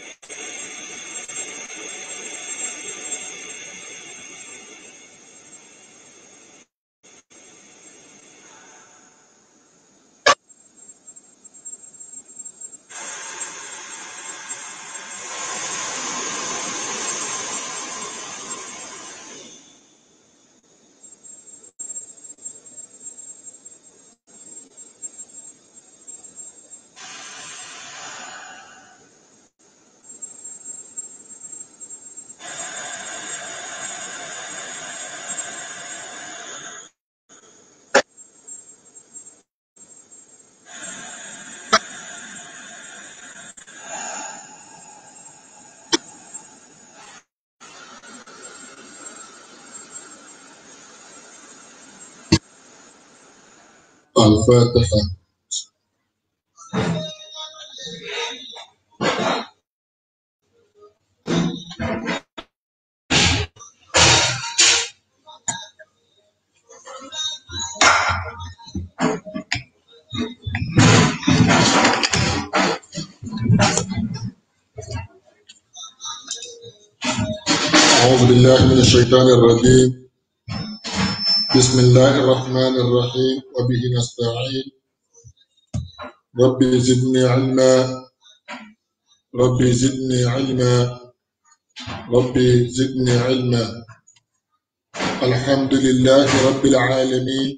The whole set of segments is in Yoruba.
الفاتحة أعوذ بالله من الشيطان الرجيم بسم الله الرحمن الرحيم وبه نستعين ربي زدني علما ربي زدني علما ربي زدني علما الحمد لله رب العالمين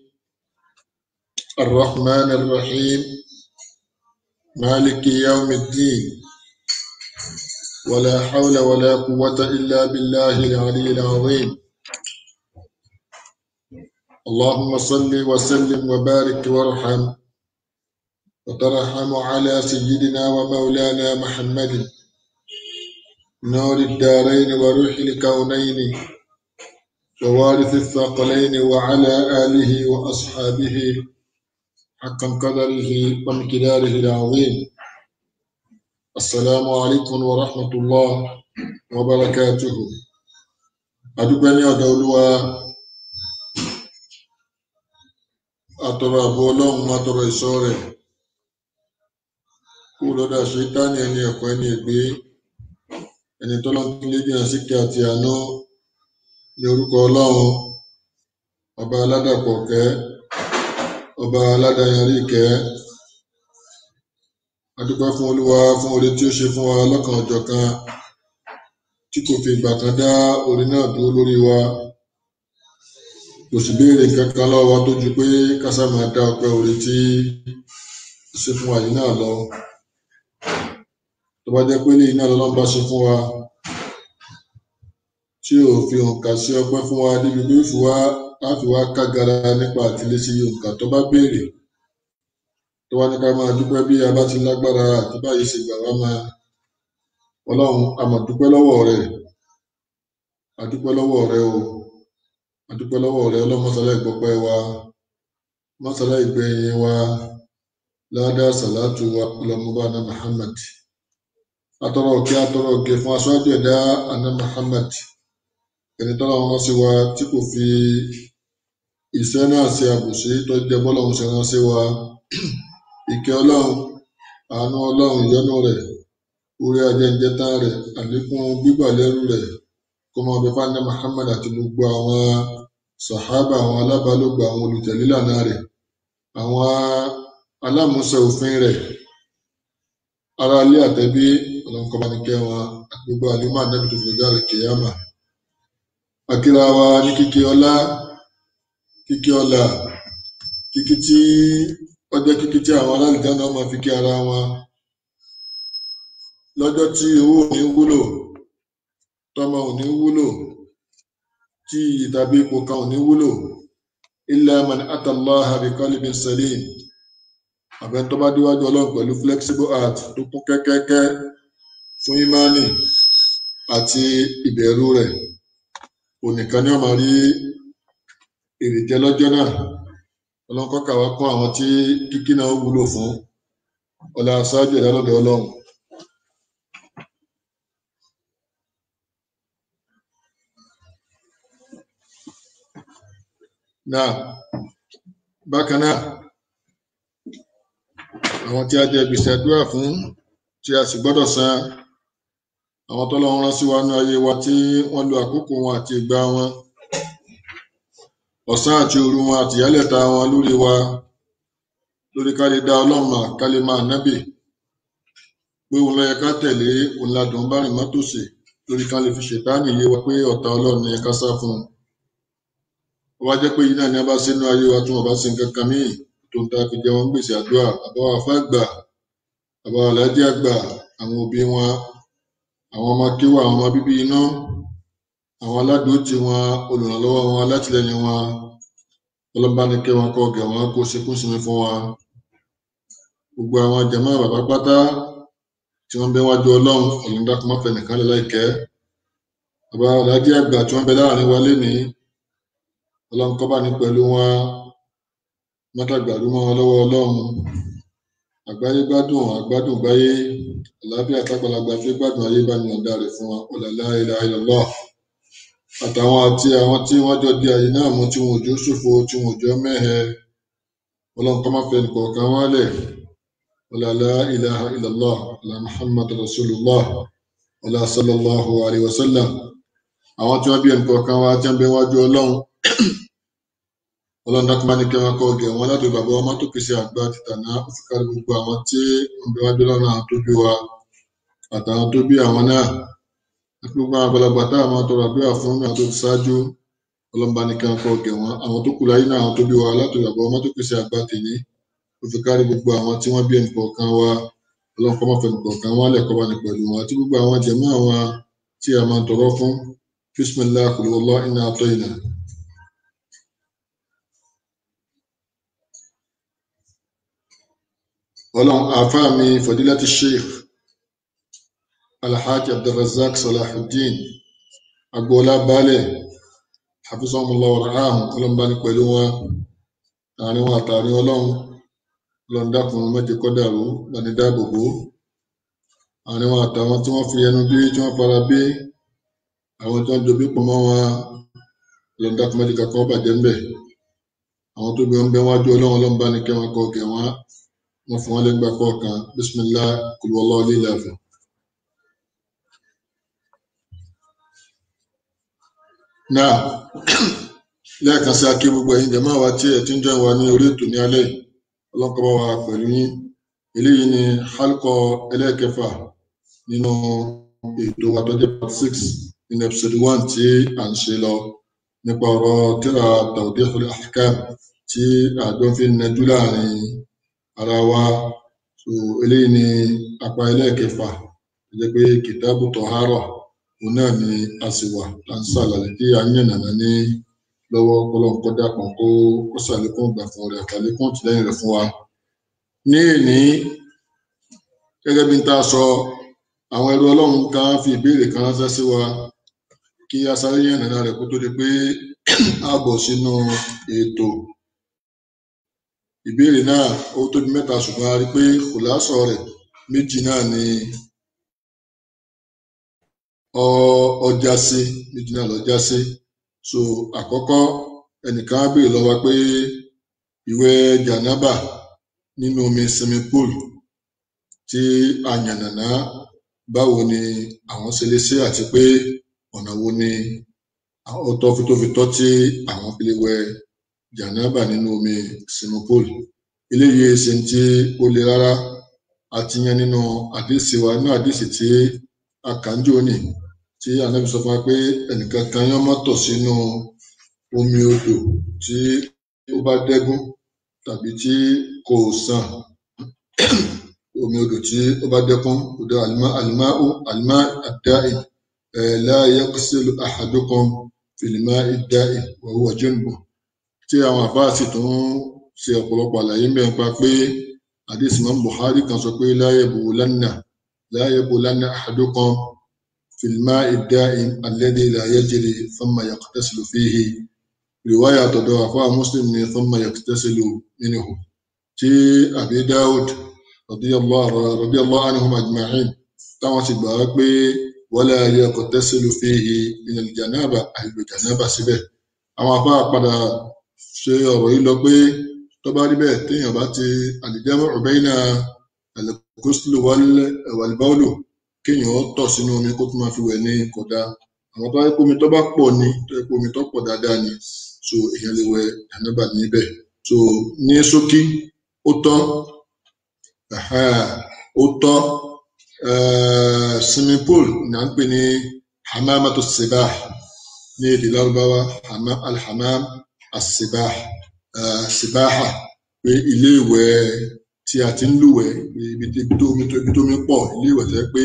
الرحمن الرحيم مالك يوم الدين ولا حول ولا قوة إلا بالله العلي العظيم اللهم صل وسلم وبارك وارحم وترحم على سيدنا ومولانا محمد نور الدارين وروح الكونين ووارث الثقلين وعلى آله وأصحابه حقا قدره ومقداره العظيم السلام عليكم ورحمة الله وبركاته أدوبني أدولوا atọrọ àbọ ọlọ́run atọrọ ìṣọ́ rẹ̀ kú lọ́dọ̀ ṣètánì ẹni ẹ̀kọ́ ẹni ègbé ẹni tọ́lọ́ tó lé dìnnà síkẹ́ àti àánú ní orúkọ ọlọ́run ọba aládàpọ̀ kẹ́ ọba aládàyanrí kẹ́ adúpẹ́ fún olúwa fún oore tí ó ṣe fún wa lọ́kàn ọ̀jọ̀kan tí kò fi ìgbà kan dá oore náà dúró lórí wa kò sì béèrè kankan lọ́wọ́ wa tó ju pé kásá máa dá ọpẹ́ oore tí ó ṣe fún wa yìí náà lọ tó bá jẹ́ pé lẹ́yìn náà lọ́lọ́run bá ṣe fún wa tí ò fi òǹkà sí ọpẹ́ fún wa débi pé fi wá láti wá kágara nípa àtìlẹ́sí òǹkà tó bá béèrè tó wá ní ká máa dúpẹ́ bí a bá ti lágbára àti báyìí ṣe gbà wá máa ọlọ́run a máa dúpẹ́ lọ́wọ́ rẹ̀ a dúpẹ́ lọ́wọ́ rẹ̀ o a dúpẹ́ lọ́wọ́ rẹ̀ ọlọ́run mọ́sálá ìgbọ́pẹ́ wa mọ́sálá ìgbẹ̀yìn wa ládàá sàlátù wa ọlọ́mọba ana Muhammad atọrọ òkè atọrọ òkè fún aṣáájú ẹ̀dá ana Muhammad ẹni tọ́lá wọn sí wa tí kò fi ìṣẹ́ náà ṣe àbùsí tó jẹ́ bọ́lọ́run ṣe rán sí wa ìkẹ́ ọlọ́run àánú ọlọ́run ìyọ́nú rẹ̀ orí ajẹ́njẹ́tán rẹ̀ àlékún gbígbà lẹ́rú rẹ̀ kó máa bẹ fáńdé Muhammad àti gbogbo àwọn sàhábà àwọn alábàálògbà àwọn olùtẹ̀lélànà rẹ̀ àwọn alámúṣẹ òfin rẹ̀ ará ilé àtẹ̀bí ọlọ́nkọ́bánikẹ́ wọn àti gbogbo àlímọ̀ ànábì tó fi dáre kìyàmà akíra wa ní kíkí ọlá kíkí ọlá kíkí tí ọjọ́ kíkí tí àwọn alálìjá náà máa fi kí ara wọn lọ́jọ́ tí owó ò ní wúlò tọmọ ò ní wúlò tí ìtàbí ipò kan ò ní wúlò illa man atallaha bi qalbin salim àbẹ́ tó bá díwájú ọlọ́run pẹ̀lú flexible heart tó kún kẹ́kẹ́kẹ́ fún ìmánì àti ìbẹ̀rù rẹ̀ onìkan ni wọ́n máa rí èrè jẹ lọ́jọ́ náà ọlọ́run kọ́kà wá kún àwọn tí kíkí náà wúlò fún ọlá aṣáájú ẹ̀dá lọ́dọ̀ ọlọ́run náà bákan náà àwọn tí a jẹ gbèsè àdúrà fún tí a sì gbọ́dọ̀ san àwọn tọ́lọ́run rán sí wa ní ayé wa tí wọ́n lo àkókò wọn àti ìgbà wọn ọ̀sán àti òru wọn àti ìyálẹ̀ta wọn lórí wa lórí ká lè dá ọlọ́run mà ká lè máa nábì pé òun ló yẹ ká tẹ̀lé òun ladùn bá rìn mọ́tòsí lórí ká lè fi ṣètánì yé wa pé ọ̀tá ọlọ́run ni ká sá fún un ó wá jẹ́ pé yìí náà ni a bá sínú ayé wa tí wọ́n bá sin kankan míì tó ń ta fi jẹ wọn gbèsè àdúrà àbáwá afá àgbà àbáwá aláàjì àgbà àwọn òbí wọn àwọn ọmọ kíwà àwọn ọmọ bíbí iná àwọn aládùútì wọn olùrànlọ́wọ́ wọn alátìlẹyìn wọn ọlọ́bánikẹ́ wọn kọ́ gẹ̀ wọn kó sekú sinmi fún wa gbogbo àwọn jàmáà bàbá pátá tí wọ́n bẹ wájú ọlọ́run ọ̀làǹdàkùn má fẹ́ nìkan lè láìkẹ́ bàbá aláàjì àgbà tí wọ́n bẹ láàrin wa lénìí ọlọ́run kọ́ bá ní pẹ̀lú wọn mọ́tàgbàrú mọ́ wọn lọ́wọ́ ọlọ́run àgbáyé gbádùn àgbádùn gbáyé àlàáfíà tágbàlagbà fi gbádùn ayé bá ní ọ̀dà rẹ̀ fún wọn ọ̀làlá ilẹ̀ ayọ̀lọ́ àtàwọn àti àwọn tí wọ́n jọ di àyè náà mú tí wọn ò jó ṣòfò tí wọn ò jọ mẹ́hẹ ọlọ́run kọ́ máa fẹ́ nìkọ̀ọ̀kan wọn lẹ̀ ọ̀làlá ilẹ̀ ilẹ̀lọ́ ọ̀là muhammad rasulullah ọ̀là sallallahu alayhi wa sallam àwọn tí wọ́n bí ẹnìkọ̀ọ̀kan wa tí wọ́n bẹ wájú ọlọ́run ọlọ́run dákúmá ní kẹwọn kọ ọgẹ wọn láti bàbá ọmọ tó pèsè àgbà tìtànà òfìkárí gbogbo àwọn tí wọn bẹ wájú lọ́nà àwọn tó bí wa àtàwọn tó bí àwọn náà àti gbogbo àwọn àgbàlagbà tá àwọn tọrọ àdúrà fún àwọn tó ti ṣáájú ọlọ́run bá ní kẹwọn kọ ọgẹ wọn àwọn tó kù láyé náà àwọn tó bí wa láti bàbá ọmọ tó pèsè àgbà tèmi òfìkárí gbogbo àwọn tí wọn bí ẹnìkọ̀ọ̀kan wa ọlọ́run kọ́ máa fẹ́ ẹnìkọ̀ọ̀kan wọn lẹ̀ kọ́ bá ní pẹ̀lú wọn àti gbogbo àwọn jẹ̀mọ́ àwọn tí a máa tọrọ fún bísímillah qul huwallahu inna a'tayna ọlọ́run àáfàá mi fadilati sheikh alhaji abdulrazak salahuddin agboola baálẹ̀ hafizahumullah waraham ọlọ́run bá ní pẹ̀lú wọn àárín wọn àtàrin ọlọ́run ọlọ́run dákun méje kó dàrú lọ́ni dáàbò bò àárín wọn àtàwọn tí wọ́n fi ẹnu bí tí wọ́n fara bí àwọn tí wọ́n dobi pọ̀ mọ́ wọn ọlọ́run dákun méje kakọ́ bàjẹ́ ńbẹ̀ àwọn tó bí wọn bẹ wájú ọlọ́run ọlọ́run bá ní kẹ́ wọn kọ́ gẹ̀ wọn wọ́n fún wọn lẹ́gbà kọ̀ọ̀kan bísímillah kul huwallahu lílàfẹ́. náà lẹ́ẹ̀kan sí akí gbogbo ẹ̀yin jẹ̀mọ́ wa tí ẹ̀ tí ń jọ wa ní orí ètò ní alẹ́ ọlọ́kọ̀ bá wa pẹ̀lú yín eléyìí ni halkọ ẹlẹ́ẹ̀kẹfà nínú ètò wa tó jẹ́ part six nínú episode one tí à ń ṣe lọ nípa ọ̀rọ̀ tírà tawdihul ahkam tí àjọ fi ń nẹjú láàrin ara wa so eléyìí ni apá ẹlẹ́ẹ̀kẹfà tó jẹ́ pé kìtàbù tọ̀hárọ̀ òun náà ni a sì wà là ń ṣàlàyé tí a ń yànnàná ní lọ́wọ́ kọ́lọ́nkọ́ dàpọ̀ kó kó ṣàlékún ìgbà fún rẹ̀ àtàlékún tìlẹ́yìn rẹ̀ fún wa. ní èní gẹ́gẹ́ bí n ta sọ àwọn ẹrú ọlọ́run kan fi ìbéèrè kan ránṣẹ́ sí wa kí a sáré yànnàná rẹ̀ kó tó di pé a bọ̀ sínú ètò ìbéèrè náà ó tóbi mẹ́ta ṣùgbọ́n a rí i pé kòláṣọ rẹ̀ méjì náà ni ọjà sí méjì náà lọ́jà sí so àkọ́kọ́ ẹnìkan á béèrè lọ́wọ́ pé ìwẹ̀ jànábà nínú omi swimming pool tí a yànnàná báwo ni àwọn ṣe lè ṣe àti pé ọ̀nà wo ni ó tọ́ fi tó fi tọ́ tí àwọn fi lè wẹ̀ jànábà nínú omi swimming pool eléyìí ṣe tí ó le rárá àti yan nínú àdìsí wa nínú àdìsí tí a kà ń jò ní tí anabi sọ fún wa pé ẹnìkan kan yán mọ́tọ̀ sínú omi odò tí ó bá dẹ́gún tàbí tí kò sàn omi odò tí ó bá dẹ́kun odò àlìmá àlìmá àlìmá àdáì ẹ̀ la yaghsilu ahadukum fil ma'i dáì wa huwa junubun tí àwọn àfáà sì tún ṣe ọ̀pọ̀lọpọ̀ àlàyé ń bẹ̀ ń pa pé hadith imam buhari kan sọ pé la yabulanna la yabulanna ahadukum fil ma'i da'im alladhi la yajri thumma yaqtasilu fihi riwaya tọ̀dọ̀ àfáà muslim ni thumma yaqtasilu minhu tí abi dawud radiyallahu radiyallahu anhum ajma'in táwọn sì gbà wá pé wala yaqtasilu fihi min al-janaba àìlò janaba síbẹ̀ àwọn afáà padà ṣe ọ̀rọ̀ yìí lọ pé tó bá rí bẹ́ẹ̀ téèyàn bá ti àlìjámọ́ ọ̀bẹ́yìnà al-ghusl wal-bawl kéèyàn tọ̀ sínú omi kó tún máa fi wẹ̀ ní kódà àwọn tó wáyé pé omi tó bá pọ̀ ni tó yẹ pé omi tó pọ̀ dáadáa ni so èèyàn lè wẹ̀ jànábà níbẹ̀ so ní ṣókí ó tọ́ Aha, ó tọ́ eh, swimming pool ní à ń pè ní hamamatu sibah ní èdè lárúbáwá hama- alhamam asibah eh, sibaha pé ilé ìwẹ̀ tí a ti ń lúwẹ̀ ibi tí ibi tó omi tó ibi tó omi pọ̀ ilé ìwẹ̀ tó yẹ pé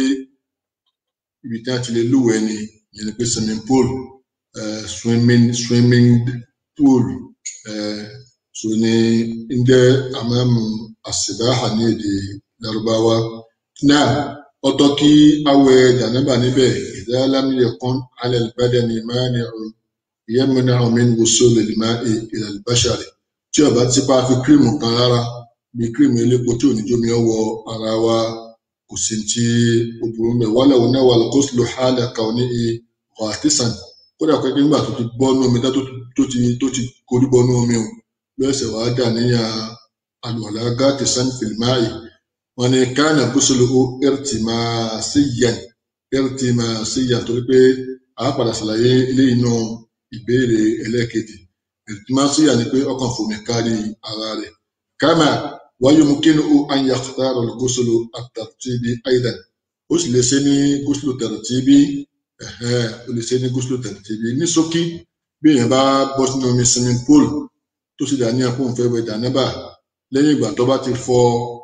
ibi tí a ti lè lúwẹ̀ ni ìyẹn ni pé swimming pool eh, swimming swimming pool eh, so ní ń jẹ́ amamu asibaha ní èdè Lárúbáwá náà ọ̀tọ̀ kí awẹ̀ jànábà níbẹ̀ idha lam yakun ala al-badani mani'un yamna'u min wusul al-ma'i ila al-bashari tí ó bá ti pa fi kírìmù kan rárá bí kírìmù elépo tí ò ní jómi ọwọ́ ara wa kò sí tí ó burú mẹ wàhálà òun náà wà lóko sílò hálà kàwọn ní ọ̀hátìsàn kódà pé nígbà tó ti bọ́ nú omi tó ti tó ti tó ti korí bọ́ nú omi o lọ́sẹ̀ wàá dà níyà àlùwàlá gáàtì sàn fìlmáì wọn ni káànà bùsùlù ó ẹrìtì máa sí yàn ẹrìtì máa sí yàn torí pé a padà ṣàlàyé eléyìí náà ìbéèrè ẹlẹ́ẹ̀kejì ẹrìtì máa sí yàn ni pé ọkàn fòmí kárí ara rẹ̀ kama ويمكنه أن يختار الغسل الترتيبي أيضا ó sì lè ṣe ní gúúsùlù tẹ̀rẹ̀tìbí ẹ̀hẹ́n ó lè ṣe ní gúúsùlù tẹ̀rẹ̀tìbí ní ṣókí bí èèyàn bá bọ́ sínú omi swimming pool tó sì dà ní àpò òǹfẹ́ wẹ̀ jànábà lẹ́yìn ìgbà tó bá ti fọ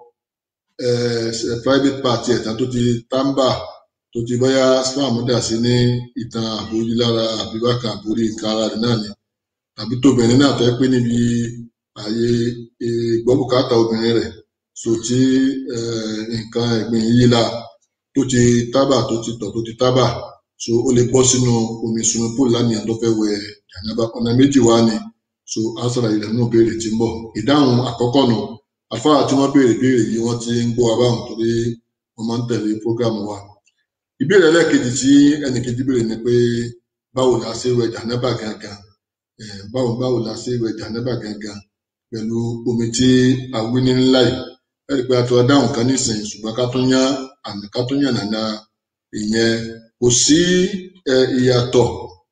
eh, private part ẹ̀ tán tó ti tábà tó ti bóyá spam dà sí ní ìtàn àbórí lára àbíwákà àbórí nǹkan ara rẹ̀ náà ni tàbí tóbìnrin náà tó yẹ pé níbi ààyè ìgbọ́bùkátà obìnrin rẹ̀ so tí eh, nǹkan ẹ̀gbin yìí la tó ti tábà tó ti tọ̀ tó ti tábà so ó lè bọ́ sínú omi swimming pool lánìyàn tó fẹ́ wẹ̀ jànábà ọ̀nà méjì wá ni so á sọ̀rọ̀ ilẹ̀ nínú béèrè tí ń bọ̀ ìdáhùn àkọ́kọ́ nù àfáà tí wọ́n béèrè béèrè yìí wọ́n ti ń gbọ́ wa báwọn torí wọ́n máa ń tẹ̀lé prógámù wa ìbéèrè ẹlẹ́ẹ̀kejì tí ẹnìkejì béèrè ni pé báwo la ṣe wẹ̀ jànábà gangan Eh, báwo báwo la ṣe wẹ̀ jànábà gangan pẹ̀lú omi tí a wí ní ńlá yìí ẹ̀rí pé a ti wá dáhùn kan nísìnyí ṣùgbọ́n ká tún yán àmì ká tún yàn nàna ìyẹn kò sí ẹ, ìyàtọ̀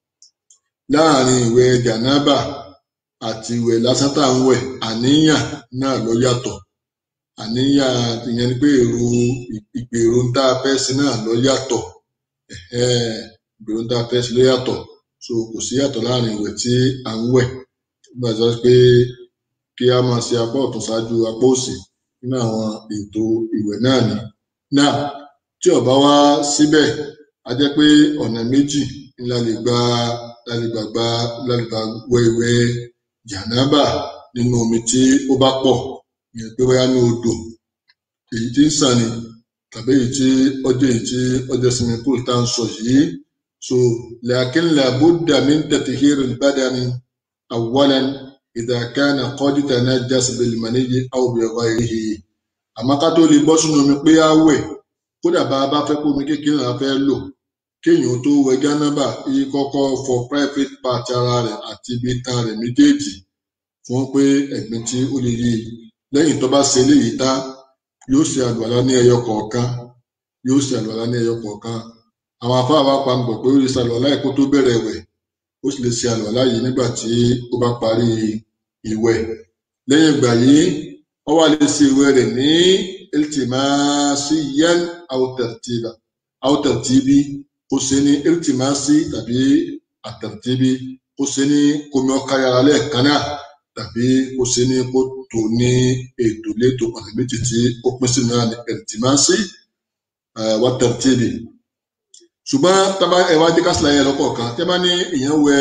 láàrin ìwẹ̀ jànábà àti ìwẹ̀ lásán tá à ń wẹ̀ àníyàn náà ló yàtọ̀ àníyàn ìyẹn ni pé èrò ìgbèrò tá a fẹ́ sí náà ló yàtọ̀ Ẹ̀hẹ́n, ìgbèrò tá a fẹ́ sí ló yàtọ̀ so kò sí yàtọ̀ láàrin ìwẹ̀ tí à ń wẹ̀ nígbà tó pé kí a máa ṣe apá ọ̀tún ṣáájú apá òsì nínú àwọn ètò ìwẹ̀ náà ni náà tí ó bá wá síbẹ̀ a jẹ́ pé ọ̀nà méjì ni la lè gba la lè gbà gba la lè gbà wẹ̀ ìwẹ̀ jànábà nínú omi tí ó bá pọ̀ ìyẹn pé bóyá ní odò èyí tí ń sàn ni tàbí èyí tí ọjọ́ èyí tí ọjọ́ swimming pool tá à ń sọ yìí so lakin la budda min tathhir al-badani awwalan idha kana qad tanajjas bil maniyyi aw bi ghayrihi àmọ́ ká tó lè bọ́ sínú omi pé á wẹ̀ kódà bá a bá fẹ́ kó omi kékeré la fẹ́ lò kéèyàn tó wẹ̀ jánábà yìí kọ́kọ́ fọ private part ara rẹ̀ àti ibi itan rẹ̀ méjèèjì fún pé ẹ̀gbin tí ó lè yí i lẹ́yìn tó bá ṣe eléyìí tán yóò ṣe àlùwàlá ní ẹyọ kọ̀ọ̀kan yóò ṣe àlùwàlá ní ẹyọ kọ̀ọ̀kan àwọn afáà wa pa nbọ̀ pé ó lè ṣe àlùwàlá yìí kó tó bẹ̀rẹ̀ wẹ̀ ó sì lè ṣe àlùwàlá yìí nígbà tí ó bá parí ìwẹ̀ lẹ́yìn ìgbà yìí ó wá lè ṣe ìwẹ̀ rẹ̀ ní iltimasiyan aw tartiba aw tartibi kó ṣe ní iltimasi tàbí àtàrtíbi kó ṣe ní komi ọkàrí ara lẹ́ẹ̀kan náà tàbí kó ṣe ní kó tò ní ètò létò ọ̀nà méjì tí ó pín sínú náà ní iltimasi eh, wa tartibi ṣùgbọ́n tábà ẹ̀wá dé kásìlá yẹn lọ́kọ̀ọ̀kan tẹ́ bá ní èèyàn wẹ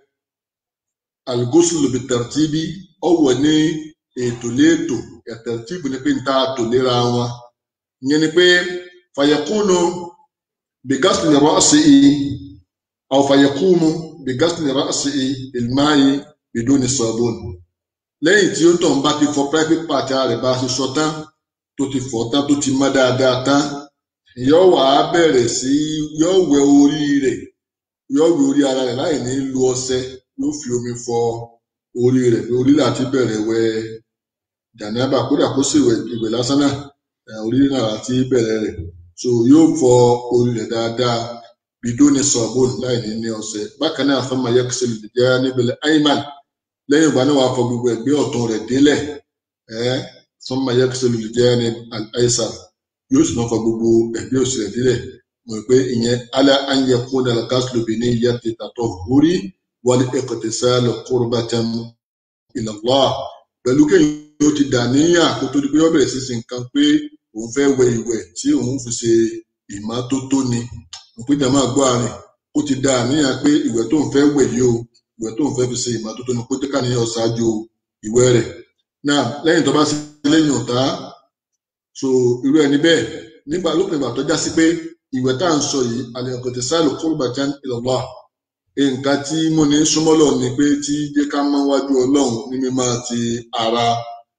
al-ghusl bit-tartibi ọ̀wọ̀ ní ètò létò at-tartibu ni pé ń ta àtò léra wọn ìyẹn ni pé fàyẹ̀kúnù بغسل رأسه أو فيقوم بغسل رأسه بالماء بدون الصابون lẹ́yìn tí ó tọ̀ ń bá ti fọ private part ara rẹ̀ bá a ṣe sọ tán tó ti fọ̀ tán tó ti mọ́ dáadáa tán yóò wá bẹ̀rẹ̀ sí yóò wẹ orí rẹ̀ yóò wẹ orí ara rẹ̀ láì ní lu ọṣẹ yóò fi omi fọ orí rẹ̀ pé orí láti bẹ̀rẹ̀ wẹ jànábà kódà kó sì wẹ̀ ìwẹ̀ lásán náà eh, orí náà láti bẹ̀rẹ̀ rẹ̀ so yóò fọ orí rẹ̀ dáadáa bidóni sọ̀bùn láì ní ní ọṣẹ bákan náà fẹ́ máa yẹ kí sẹ́lẹ̀ jẹ́ níbẹ̀lẹ̀ ayman lẹ́yìn ìgbà náà wàá fọ gbogbo ẹ̀gbẹ́ ọ̀tún rẹ̀ délẹ̀ ẹ́ fẹ́ máa yẹ kí sẹ́lẹ̀ jẹ́ ní àìsàn yóò sì máa fọ gbogbo ẹ̀gbẹ́ òsì rẹ̀ délẹ̀ mọ̀ pé ìyẹn alẹ́ ànyẹ kún dàlá gáàsìlò bí ní ìyá ti tàtọ̀ hórí wálé ẹ̀kọ́tẹ̀ sálọ qurbatan ila Allah pẹ̀lú kéèyàn ó ti dà níyàn kó tó di pé ó bẹ̀rẹ̀ sí sin nǹkan pé òun fẹ́ wẹ ìwẹ̀ tí òun fi ṣe ìmọ́tótó ni òpínjà máa gbọ́ àárín ó ti dà níyàn pé ìwẹ̀ tó ń fẹ́ wẹ̀ yìí o ìwẹ̀ tó ń fẹ́ fi ṣe ìmọ́tótó ni kó jẹ́ káníyàn ṣáájú ìwẹ̀ rẹ̀ náà lẹ́yìn tó bá ṣe lẹ́yìn ọ̀tá so irú ẹni bẹ́ẹ̀ nígbà lópin ìgbà tó já sí pé ìwẹ̀ tá à ń sọ yìí àlẹ́kọ̀tẹ̀ sáàlù qurbatan ila Allah nǹkan tí mo ní súnmọ́lọ̀ ni pé tí jẹ́ ká mọ́ wájú ọlọ́run ní mímọ́ ti ara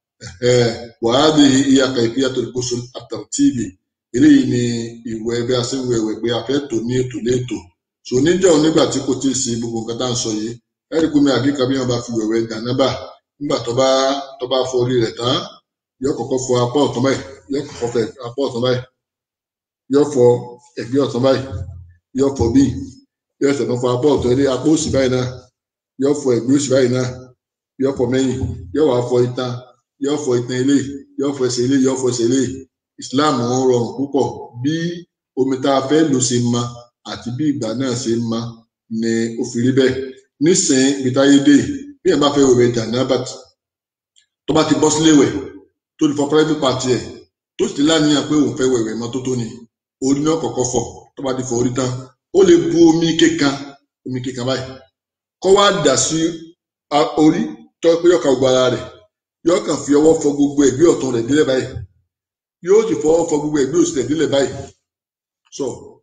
wàhálì ìyàkà ìfìyàtọ̀ ìkóso àtàrtíìbì eléyìí ni ìwẹ̀ bí a ṣe ń wẹ̀ wẹ̀ pé a fẹ́ tò ní ètò létò so níjọ́ nígbà tí kò tí ì sí gbogbo nǹkan tá à ń sọ yìí ẹ̀rí kú mi àgíkà bí wọn bá fi wẹ̀wẹ̀ jànábà nígbà tó bá tó bá fọ orí rẹ̀ tán yóò kọ́kọ́ fọ apá ọ̀tún báyìí yóò kọ́kọ́ fọ apá ọ̀tún báyìí yóò fọ ẹ̀gbẹ́ ọ̀tún báyìí yóò fọ bíi yóò ṣẹ̀tọ́ fọ apá ọ̀tún ẹni apá òsì báyìí náà yóò fọ ẹ̀gbẹ́ òsì báyìí náà yóò fọ mẹ́yìn yóò wá fọ itan yóò fọ itan eléyìí yóò fọ ẹsẹ̀ eléyìí yóò fọ ẹsẹ̀ eléyìí Islam ń rọrùn púpọ̀ bí omi tá a fẹ́ lò ṣe ma àti bí ìgbà náà ṣe ma ni ó fi rí bẹ́ẹ̀ nísìnyí ibi táyé dé bí ẹ̀ bá fẹ́ wẹ̀wẹ̀ jàǹdàbàt tó bá ti bọ́ sílé wẹ̀ tó ti fọ private party ẹ̀ tó sì ti láníyàn pé òun fẹ́ wẹ̀wẹ̀ mọ́tótó ni orí náà kọ́kọ́ fọ̀ tó bá ti fọ orí tán ó lè bu omi kékan omi kékan báyìí kó wá dà sí orí tó pé yọ̀ọ̀ka gbogbo ara rẹ̀ yóò kàn fi ọwọ́ fọ gbogbo ẹ̀gbẹ́ ọ̀tún rẹ̀ délẹ̀ báyìí yóò sì fọwọ́ fọ gbogbo ẹ̀gbẹ́ òsì rẹ̀ délẹ̀ báyìí so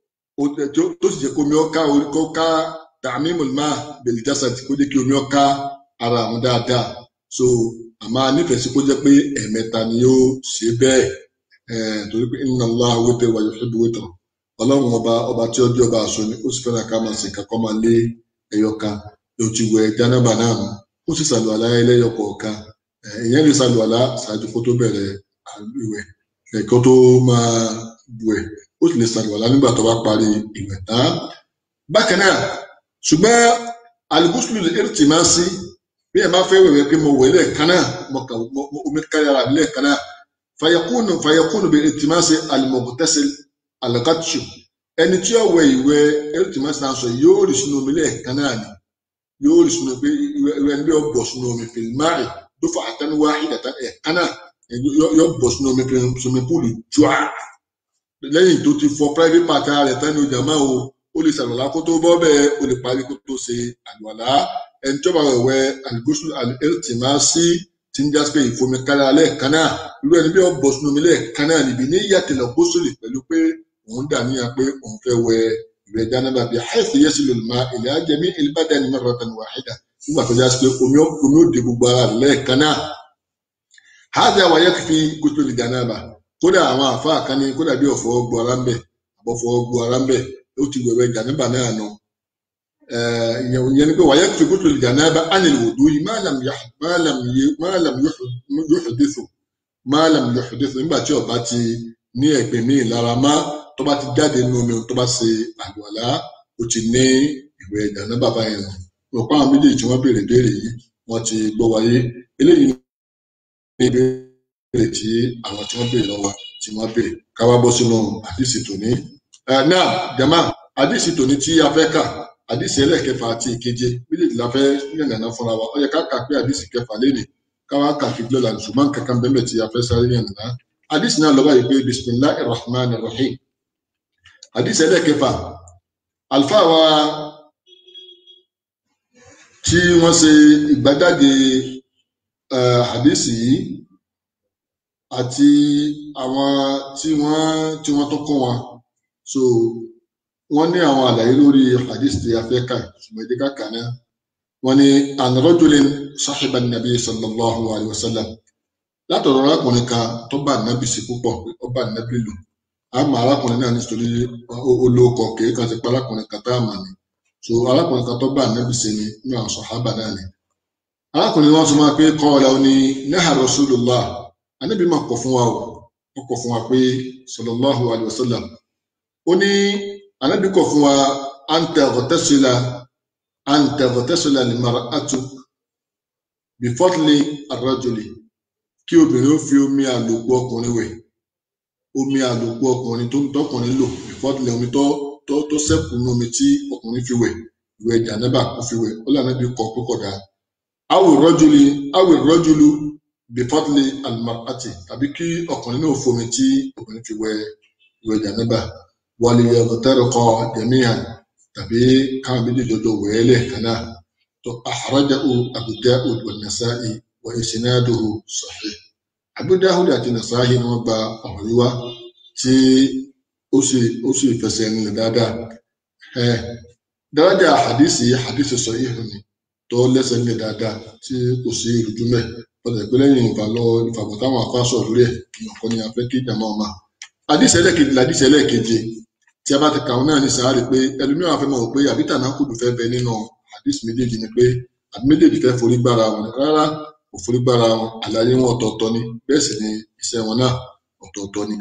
tó sì jẹ́ kó omi ọ̀ka orí kó ká tààmì mọ̀lẹ́mà bẹ̀lì jásàtì kó jẹ́ kí omi ọ̀ka ara àwọn dáadáa so àmọ́ nífẹ̀ẹ́ sí kó jẹ́ pé ẹ̀ẹ̀mẹta ni yóò ṣe bẹ́ẹ̀ torí pé inna Allaha witr wa yuhibbu witr ọlọ́run ọba ọba tí ó jẹ́ ọba àṣọ ni ó sì fẹ́ràn ká máa ṣe kankan máa lé ẹyọ kan yóò ti wẹ jánábà náà mọ́ ó sì ṣàlùwàlá ẹlẹ́yọ kọ̀ọ̀kan ìyẹn lè ṣàlùwàlá ṣáájú kó tó bẹ̀rẹ̀ ìwẹ̀ kó tó máa wẹ̀ ó sì lè ṣàlùwàlá nígbà tó bá parí ìwẹ̀ tán. bákan náà ṣùgbọ́n alùpùpù èrìtì máa ń sí bí ẹ máa fẹ́ wẹ̀wẹ̀ pé mo wẹ̀ lẹ́ẹ̀kan náà mo kà omi kárí ara mi lẹ́ẹ̀kan náà fàyẹ̀kùnù fàyẹ̀kùnù bí èrìtì máa ń ṣe alimọ̀gùtẹ́sẹ̀ alakatsu ẹni tí ó wẹ ìwẹ̀ ẹlẹtìmọsí náà sọ yóò rí sínú omi lẹ́ẹ̀kan náà ni yóò rí sínú pé ìwẹ̀ ẹni bí ó bọ sínú omi fìlmáì tó fà àtẹnuwá ìdàtà ẹ̀kan náà yóò bọ sínú omi sínú púùlù jùá lẹ́yìn tó ti fọ private part rẹ̀ tán ní ọjà máa o ó lè ṣàlùwàlá kó tó bọ́ bẹ́ẹ̀ ó lè parí kó tó ṣe àlùwàlá ẹni tí ó bá wẹ̀wẹ̀ àlùgúsù ẹlẹtìmọsí tí ń jásí pé ìfomi kára lẹ́ẹ̀kan náà irú ẹni bí ó bọ sínú omi lẹ́ẹ̀kan náà níbi ní yàtìlọ gbósùlì pẹ̀lú pé òun dà níyà pé òun fẹ́ wẹ ìwẹ̀ jánábà bíi haythu yasilu al-ma' ila jami' al-badani marratan wahida nígbà tó já sí pé omi omi ó de gbogbo ara rẹ̀ lẹ́ẹ̀kan náà. hadha wa yakfi ghusl al-janaba kódà àwọn àfáà kan ní kódà bí ọ̀fọ̀ gbọ́ ara ń bẹ̀ àbọ̀fọ̀ gbọ́ ara ń bẹ̀ ó ti wẹ̀wẹ̀ jánábà náà nù. ìyẹn ni pé wa yakfi ghusl al-janaba 'ani al-wudu'i ma lam yuhdithu ma lam yuhdithu nígbà tí ó bá ti ní ẹ̀gbin míì lára má tó bá ti jáde nínú omi tó bá ṣe àlùwàlá ó ti ní ìwẹ̀ ìdáná bàbá yẹn nù ọ̀pọ̀ àwọn méjèèjì tí wọ́n béèrè béèrè yìí wọ́n ti gbọ́ wáyé eléyìí ní ìbéèrè tí àwọn tí wọ́n béèrè lọ́wọ́ tí wọ́n béèrè káwá bọ́ sínú àdìsí tòní. náà jama àdìsí tòní tí a fẹ́ kà àdìsí ẹlẹ́ẹ̀kẹfà àti ìkeje méjèèjì la fẹ́ yànnàná fúnra wa ó yẹ ká kà pé àdìsí kẹfà lénìí káwá kà kí gbọ́dọ̀ ṣùgbọ́n kankan bẹ́ẹ̀ tí a fẹ́ sáré yànnàná hadith náà lọ́wọ́ yìí pé bisimilahi rahman rahim hadith ẹlẹ́kẹfà alfa wa tí wọ́n ṣe ìgbàjáde hadith yìí àti àwọn tí wọ́n tí wọ́n tó kún wọn so wọ́n ní àwọn àlàyé lórí hadith tí a fẹ́ kà ṣùgbọ́n ìdí kàkà náà wọ́n ní an rajulin sahiba nabi sallallahu alayhi wa sallam látọ̀rọ̀ arákùnrin kan tó bá nábì sí púpọ̀ ó bá nábì lò á mọ arákùnrin náà nítorí olóòkọ kìí kan ti pa arákùnrin kan tá a mà ní so arákùnrin kan tó bá nábì sí ni ní àwọn sọ̀hábà náà ni. arákùnrin wọn tún máa pé kọ́ ọ̀la ó ní náà rasulullah anábì máa kọ̀ fún wa o ó kọ̀ fún wa pé sallallahu alayhi wa sallam ó ní ànábì kọ̀ fún wa anta ọ̀tẹ́sílà anta ọ̀tẹ́sílà lè mara àtú bífọ́tìlì àrọ́jòlè kí obìnrin ó fi omi àlòkù ọkùnrin wẹ̀ omi àlòkù ọkùnrin tó ń tọkùnrin lò bífọ́tìlì omi tó tó tó sẹ́kù ní omi tí ọkùnrin fi wẹ̀ ìwẹ̀ jànẹ́bà kó fi wẹ̀ ó lànà bí kọ̀ pé kọ̀dá awi rọ́jòlè awi rọ́jòlù bífọ́tìlì àlùmọ́àtì tàbí kí ọkùnrin náà fomi tí obìnrin fi wẹ̀ ìwẹ̀ jànẹ́bà wàlìyà ọ̀tẹ́rẹ̀kọ jẹ̀míhàn tàbí káwọn méjèèjì jọjọ wẹ̀ẹ́lẹ̀ kan náà tó àhàrájáhu Abu Dawud wa Nasa'i wa isnaduhu sahih Abu Dawud àti Nasa'i ni wọ́n gba ọ̀rọ̀ yìí wá tí ó sì ó sì fẹsẹ̀ nílẹ̀ dáadáa ẹ dáradà hadisi hadisi sahih ni tó lẹ́sẹ̀ nílẹ̀ dáadáa tí kò sí ìrújú mẹ́ ọ̀dọ̀ ìpínlẹ̀ yìí ìfàlọ́ ìfàbọ̀ táwọn afáṣọ lórí ẹ̀ kí ọkọ ni a fẹ́ kí ìjàmọ́ ọmọ àdìsẹ́ ẹlẹ́kejì làdìsẹ́ ẹlẹ́keje tí a bá ti kàwọn náà ní sàárè pé ẹlòmíràn fẹ́ mọ̀ wò pé àbítà náà kùdù fẹ́ bẹ nínú àdìsí méjèèjì ni pé àbí méjèèjì fẹ́ forí gbára wọn rárá kò forí gbára wọn àlàyé wọn ọ̀tọ̀ọ̀tọ̀ ni bẹ́ẹ̀ sì ni iṣẹ́ wọn náà ọ̀tọ̀ọ̀tọ̀ ni.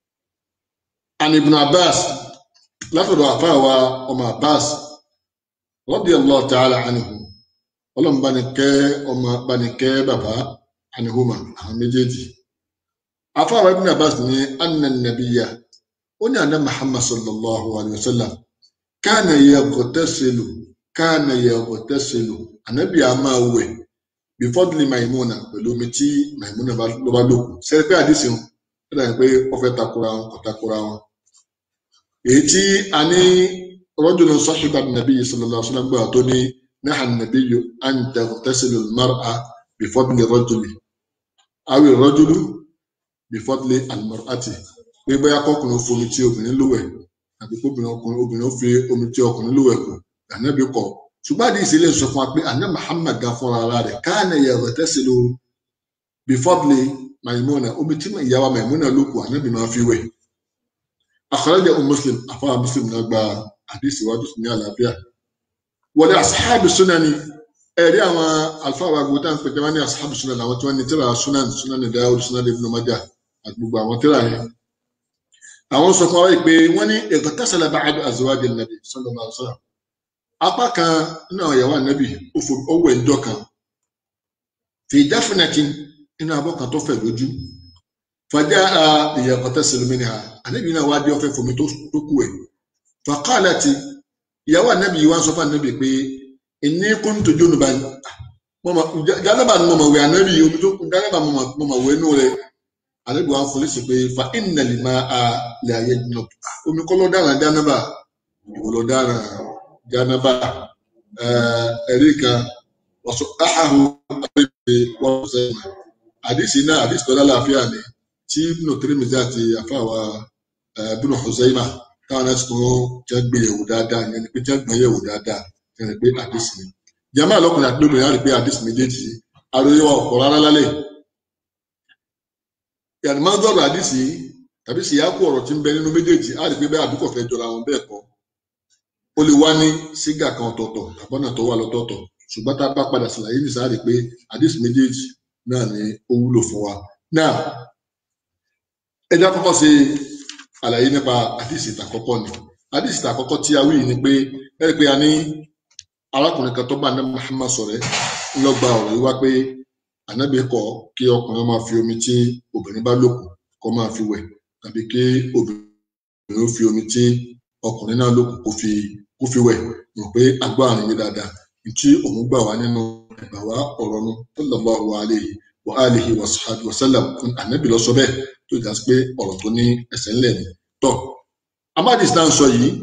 an ibn abbas látọ̀dọ̀ àfáà wa ọmọ abbas radiyallahu ta'ala anhu ọlọ́run bá ní kẹ́ ọmọ bá ní kẹ́ bàbá anihuma àwọn méjèèjì afáwa ibn abbas ní anna nabiya ó ní àná muhammad sallallahu alayhi wa sallam kana yaghtasilu kana yaghtasilu ànábì a máa wẹ̀ bifadli maimuna pẹ̀lú omi tí maimuna ló bá lòkù sẹ́ni pé àdìsí wọn ó dàbí pé ó fẹ́ takora wọn kò takora wọn. èyí tí a ní rajulun sahiba nàbí sallallahu alayhi wa sallam gbà tó ní naha nabiyyu an taghtasilu al-mar'a bifadli rajuli awi rajulu bifọdlé almarati pé bóyá kọkùnrin fomi tí obìnrin lówẹ̀ àbí kóbìnrin ọkùnrin obìnrin ó fi omi tí ọkùnrin lówẹ̀ kù ànábì kọ ṣùgbọ́n àdìsí ilé sọ fún wa pé àná muhammad gan fúnra ara rẹ̀ káàní yẹ̀rọ tẹ́sílò bifọdlé maimuna omi tí ìyàwó maimuna ló kù ànábì máa fi wẹ̀ àkọlẹ́jẹ̀ o muslim àfọwọ́ muslim náà gba àdìsí wájú ní àlàáfíà wọlé asahabi sunani ẹ̀rí àwọn alfáà wa gbọ́dọ̀ pé jẹ́ wọ́n ní asahabi sunan àwọn tí wọ́n ní tíra sunan sunan dawud sunan ibn majah àti gbogbo àwọn tíra yẹn àwọn sọ fún wa pé wọn ní ìgbàtàsálà bá àdó àzọwájú nàbì sallallahu alaihi wasallam apá kan nínú àwọn ìyàwó ànábì ó wẹ̀ ńjọ́ kan fi dáfínàkín nínú abọ́ kan tó fẹ̀ lójú fàjà a ìyàgbàtàsálà mi ni ha ànábì náà wá dé ọfẹ fomi tó kú ẹ faqalati ìyàwó ànábì yìí wá sọ fún ànábì pé inni kuntu junuban jálàbà ni mo mọ̀ wẹ̀ ànábì omi tó kú jálàbà mo mọ̀ wẹ̀ nù rẹ̀ alebi wa fọlẹsì pé fa ìnàlì máa a lè ayé dùnà omi kọ́ ló dára jánábà ìwò ló dára jánábà ẹ̀rí kan wọ́sọ áhàhù àbẹ̀bẹ̀ wọ́n sẹ́yìn àdìsí náà àdìsí tó lálàáfíà ni tí ibùnà Tirmidhi àti àfàwà ibùnà Huzaima táwọn náà ti tún jẹ́ gbé yẹ̀wò dáadáa ìyẹn ni pé jẹ́ gbọ́n yẹ̀wò dáadáa ìyẹn ni pé àdìsí ni jàmáà lọ́kùnrin àti lóbìnrin á rí pé àdìsí méjèèjì àròyé wa ọ̀pọ̀ rárá lálẹ́ yàrá máa ń dọ̀rọ̀ àdìsí tàbí síyáàkú ọ̀rọ̀ tí ń bẹ nínú méjèèjì á rí pé bẹ́ẹ̀ àdúkọ̀ fẹ́ jọra wọn bẹ́ẹ̀ kọ́ ó lè wá ní sígà kan ọ̀tọ̀ọ̀tọ̀ tàbọ́nà tó wà lọ́tọ̀ọ̀tọ̀ ṣùgbọ́n tá a bá padà ṣàlàyé ní sáà rí pé àdìsí méjèèjì náà ni ó wúlò fún wa. náà ẹjọ́ àkọ́kọ́ ṣe àlàyé nípa àdìsí ìtàkọ́kọ́ ni àdìsí ìtàkọ́kọ́ tí a wí ni pé ẹ rí pé a ní arákùnrin kan tó bá ní Muhammad sọ̀rẹ́ ńlọgba ọ̀rọ̀ yìí wá pé ànábì kọ̀ kí ọkùnrin máa fi omi tí obìnrin bá lòkù kó máa fi wẹ̀ tàbí kí obìnrin ó fi omi tí ọkùnrin náà lòkù kó fi kó fi wẹ̀ rò pé agbá àrùn yìí dáadáa tí òun gbà wá nínú ẹgbà wá ọ̀rọ̀ nu sallallahu alayhi wa alihi wa sahbihi wa sallam ànábì lọ sọ bẹ́ẹ̀ tó jà sí pé ọ̀rọ̀ tó ní ẹsẹ̀ ńlẹ̀ ni tọ́ amadis náà sọ yìí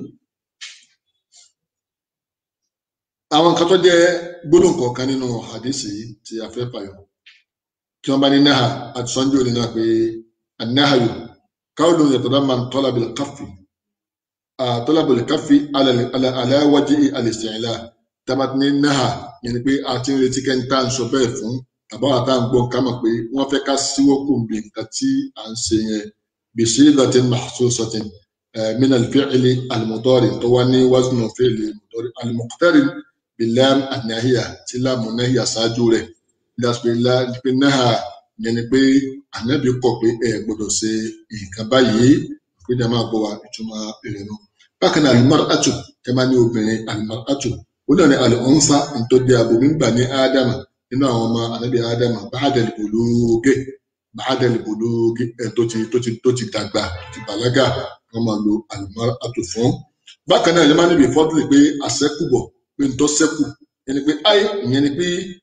àwọn nǹkan tó jẹ́ gbólóhùn kọ̀ọ̀kan nínú hadisi yìí tí a fẹ́ fàyọ tí wọn bá ní náà àti sọ́njú òní náà pé anáhàyò káwọn yàtọ̀dá máa ń tọ́lá bìlẹ̀ káfí tọ́lá bìlẹ̀ káfí aláwájú àlèsìnlá tábàtí ní náà yẹn ni pé a ti ń retí kẹ́ńtà ń sọ bẹ́ẹ̀ fún àbáwá tá à ń gbọ́ ká mọ̀ pé wọ́n fẹ́ ká síwọ́ kò bí nǹkan tí à ń ṣe yẹn bèṣe latin mahsusatin min al-fi'li al-mudari tó wá ní waznu fi'li al-mudari al-muqtarin bilam an-nahiya tí láàmú nahiya ṣáájú rẹ̀ lásìpéla náà yẹn ni pé ànábì kọ̀ pé ẹ gbọ́dọ̀ ṣe nǹkan báyìí pé ní a máa gbọ́ wa ìtumọ̀ èrè náà bákan náà alimar atu tẹ máa ní obìnrin alimar atu ó náà ní alonsa ntọ́jú abomi ń gbà ní ádámà nínú àwọn ọmọ anabi ádámà báàdàlì bológe báàdàlì bológe ẹ tó ti tó ti tó ti dàgbà ti bàlágà wọn máa lo alimar atu fún bákan náà ẹ máa níbi fọdúlì pé àṣẹkùbọ pé ntọ́ sẹ́kù ẹni pé ayé ìyẹn ni pé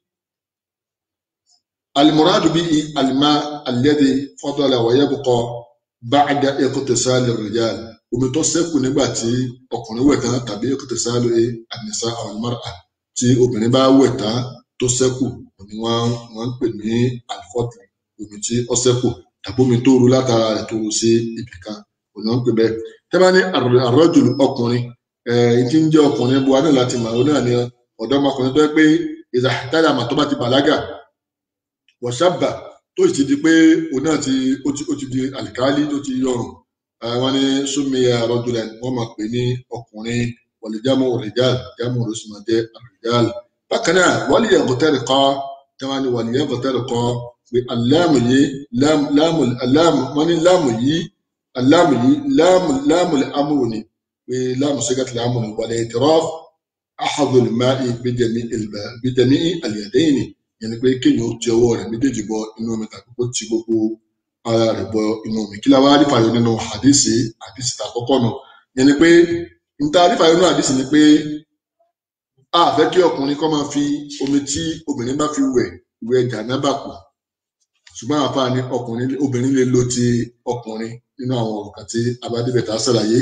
alimuradu bíi alima alẹ́dẹ̀ fọdọ́là wọ̀nyẹ́bùkọ báàdà ẹ̀kọ́tẹ̀sálì rìjàl omi tó ṣẹ́kù nígbà tí ọkùnrin wẹ̀ tán tàbí ẹ̀kọ́tẹ̀sálì ànìsá àwọn ìmọ̀ràn tí obìnrin bá wẹ̀ tán tó ṣẹ́kù ni wọ́n wọ́n ń pè ní alifọ́tì omi tí ó ṣẹ́kù tàbí omi tó ru látara rẹ̀ tó ru sí ibì kan òní wọ́n ń pè bẹ́ẹ̀ tẹ́bá ní àrọ́jùlù ọkùnrin ẹ̀ tí ń jẹ́ ọkùnrin bu adé láti mọ̀ ọ́n náà ni ọ̀dọ́mọkùnrin tó yẹ pé ìzàtàdà àmà tó bá ti bàlágà wọ̀ṣàbà tó sì ti di pé òun náà ti ó ti ó ti di àlìkálí tó ti yọrùn wọn ní súnmìyà rọdùlẹ wọn máa pè ní ọkùnrin wọlìjámù rìjáàlì jámù rọsùmọdé rìjáàlì bákan náà wọlì yàgòtẹrì kọ táwọn ní wọlì yàgòtẹrì kọ pé aláàmù yìí láàmù aláàmù wọn ní láàmù yìí aláàmù yìí láàmù láàmù amúrò ni pé láàmù sẹgàtì láàmù ni wọlé ìtìrọf àhàdùn máì bìdẹmí àlìyàdẹyìn yẹn ni pé kéèyàn ó ti ọwọ́ rẹ̀ méjèèjì bọ inú omi tàbí kó ti gbogbo ara rẹ̀ bọ inú omi kí la wá rí fàyọ nínú àdìsí àdìsí tà kọ́kọ́ nù yẹn ni pé níta rí fàyọ nínú àdìsí ni pé a fẹ́ kí ọkùnrin kọ́ máa fi omi tí obìnrin bá fi wẹ̀ wẹ̀ jànábà kù ṣùgbọ́n àfa ni ọkùnrin obìnrin lè lo ti ọkùnrin nínú àwọn ọ̀rọ̀ kan tí abádébẹ̀ tá a ṣàlàyé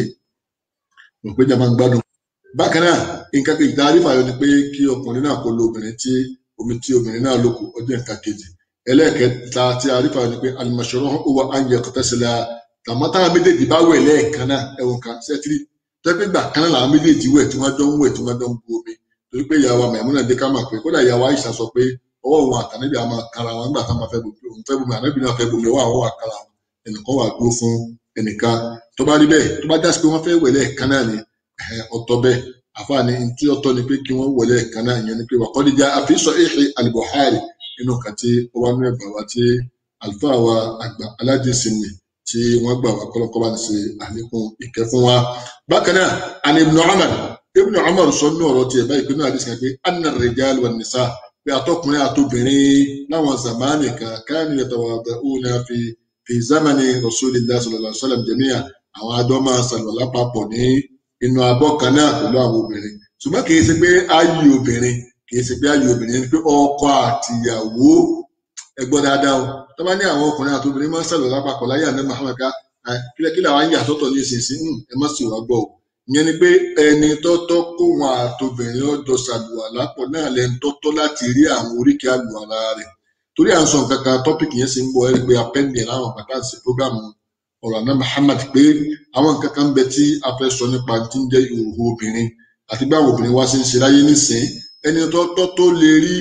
rò pé jàmbá ń gbádùn. bákan náà nǹkan kejì tá a rí fàyọ ni pé kí ọkùnrin náà kó lo obìnrin tí omi tí obìnrin náà lò kù ọjọ́ nǹkan kejì ẹlẹ́ẹ̀kẹta tí a rí fàyọ ni pé alimọ̀ṣọ́rọ́ ó wà áńjẹ kọ́tẹ́sílẹ̀ tàmọ́tà méjèèjì bá wẹ̀ lẹ́ẹ̀kan náà ẹ̀wọ̀n kan sẹ́tírì tẹ́pẹ́ gbà kan náà làwọn méjèèjì wẹ̀ tí wọ́n jọ ń wẹ̀ tí wọ́n jọ ń bu omi torí pé ìyàwó Maimuna dé ká máa pé kódà ìyàwó Aisha sọ pé ọwọ́ òun àtànẹ́bí àmọ́ kára wọn nígbà táwọn fẹ́ bomi òun fẹ́ bomi ànẹ́bí náà fẹ́ bomi ọwọ́ àwọn wà kára wọn ẹnìkan wà dúró fún ẹnìkan tó bá rí bẹ́ẹ̀ tó bá jásí pé wọ́n fẹ́ wẹ̀ lẹ́ẹ̀kan náà ni ọ̀tọ̀ bẹ́ẹ̀ àfààní tí ọ̀tọ̀ ni pé kí wọ́n wẹ̀ lẹ́ẹ̀kan náà ìyẹn ni pé wàkọ́díjà àfihàn ìhì al-Bukhari nínú kan tí ó wá nínú ẹgbàá wa tí àlùfáà wa àgbà aládìsínì tí wọ́n gbà wá kọ́lọ́kọ́ bá ní ṣe àlékún ìkẹ́ fún wa. bákan náà àni Ibn Umar Ibn Umar sọ nínú ọ̀rọ̀ tiẹ̀ báyìí pé náà àdìsí kan pé anna ar-rijal wan-nisa pé àtọkùnrin àtobìnrin láwọn zamani kan kanu yatawada'una fi fi zamani rasulillah sallallahu alaihi wasallam jami'a àwọn adọ́ máa ṣàlùwàlá papọ̀ ní inú abọ́ kan náà pẹ̀lú àwọn obìnrin ṣùgbọ́n kì í ṣe pé ayé obìnrin kì í ṣe pé ayé obìnrin ni pé ọkọ àtìyàwó ẹgbọ́n dáadáa o tó bá ní àwọn ọkùnrin àti obìnrin máa ń ṣàlùwàlá papọ̀ láyé àná Muhammad ká kílẹ̀kílẹ̀ àwọn ayé àtọ́tọ̀ ní ìsinsìn ẹ má sì wá gbọ́ o ìyẹn ni pé ẹni tọ́tọ́ kó wọn àtobìnrin ọjọ́ ṣàlùwàlá pọ̀ náà lẹ́nu tọ́tọ́ láti rí àwọn oríkèé àlùwàlá rẹ̀ torí à ń sọ nǹkan kan tọ́pìkì yẹn sì ń bọ̀ ẹ́ pé apẹ́ndì ẹ̀ láwọn bàtà sí prógámù ọ̀rọ̀ àná Muhammad pé àwọn nǹkan kan bẹ tí a fẹ́ sọ nípa tí ń jẹ́ ìhòòhò obìnrin àti báwo obìnrin wá sí ń ṣe láyé nísìnyí ẹni tọ́tọ́ tó lè rí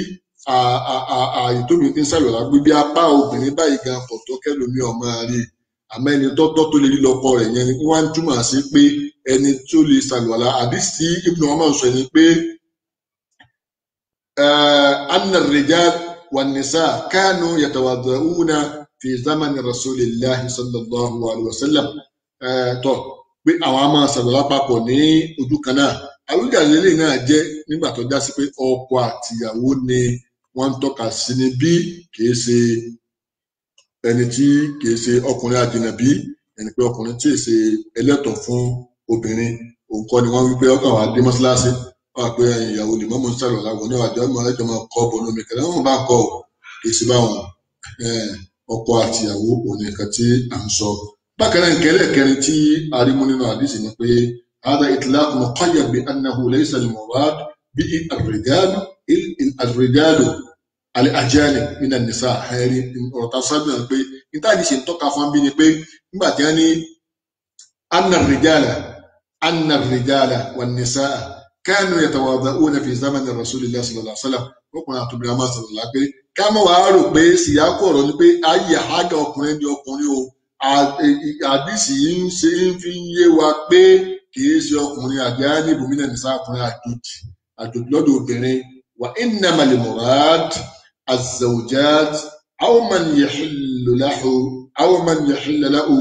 ààyè tóbi tí ń ṣàlùwàlá gbé bí apá obìnrin báyìí gan pọ̀ tó kẹ́lòmí ọmọ rí àmọ́ ẹni tọ́tọ́ tó lè rí lọ́kọ rẹ̀ yẹn ni wọ́n á túmọ̀ sí pé ẹni tó lè ṣàlùwàlá àdìsí Ibn Umar sọ ni pé anna ar-rijal wan-nisa kanu yatawadda'una fi zamani rasulillahi sallallahu alayhi wa sallam tọ́ pé àwọn a máa ṣàlùwàlá papọ̀ ní ojú kan náà àwùjáde lè náà jẹ́ nígbà tó já sí pé ọkọ àtìyàwó ni wọ́n ń tọ́ka sí ní bí kìí ṣe ẹni tí kìí ṣe ọkùnrin àdìnàbí ẹni pé ọkùnrin tí ì ṣe ẹlẹ́tọ̀ fún obìnrin òun kọ́ ni wọ́n wí pé ọkàn wà dé mọ́ṣáláṣí wọ́n wà pé ìyàwó lè mọ́mọ́ ń sàlọ̀ láwọn ní àjọ ọmọ ẹjọ́ máa kọ́ bọ̀ lómi kẹlẹ́ wọn bá kọ́ kìí ṣe báwọn ọkọ àtìyàwó òun nìkan tí à ń sọ. bákan náà nkẹ́lẹ́ kẹrin tí arímú nínú àdìsí ni pé هذا إطلاق مقيد بأنه ليس المراد به الرجال الرجال الأجانب من النساء ẹ̀rí ọ̀rọ̀ tá a sábà ń pé níta ní ṣe ń tọ́ka fún bí ni pé nígbà tí wọ́n ní أن الرجال أن الرجال والنساء كانوا يتواضعون في زمن رسول الله صلى الله عليه وسلم ọkùnrin àtòbí a máa sọ̀rọ̀ la pé ká mọ̀ wá rò pé síyákọ̀ ọ̀rọ̀ ni pé ayé àhágà ọkùnrin di ọkùnrin o àdìsí ń ṣe ń fi yé wa pé kìí ṣe ọkùnrin àjá ní ibòmínà ní sáàkùnrin àjòjì àjòjì lọ́dọ̀ obìnrin wà innamal murad az-zawjat aw man yahillu lahu aw man yahillu lahu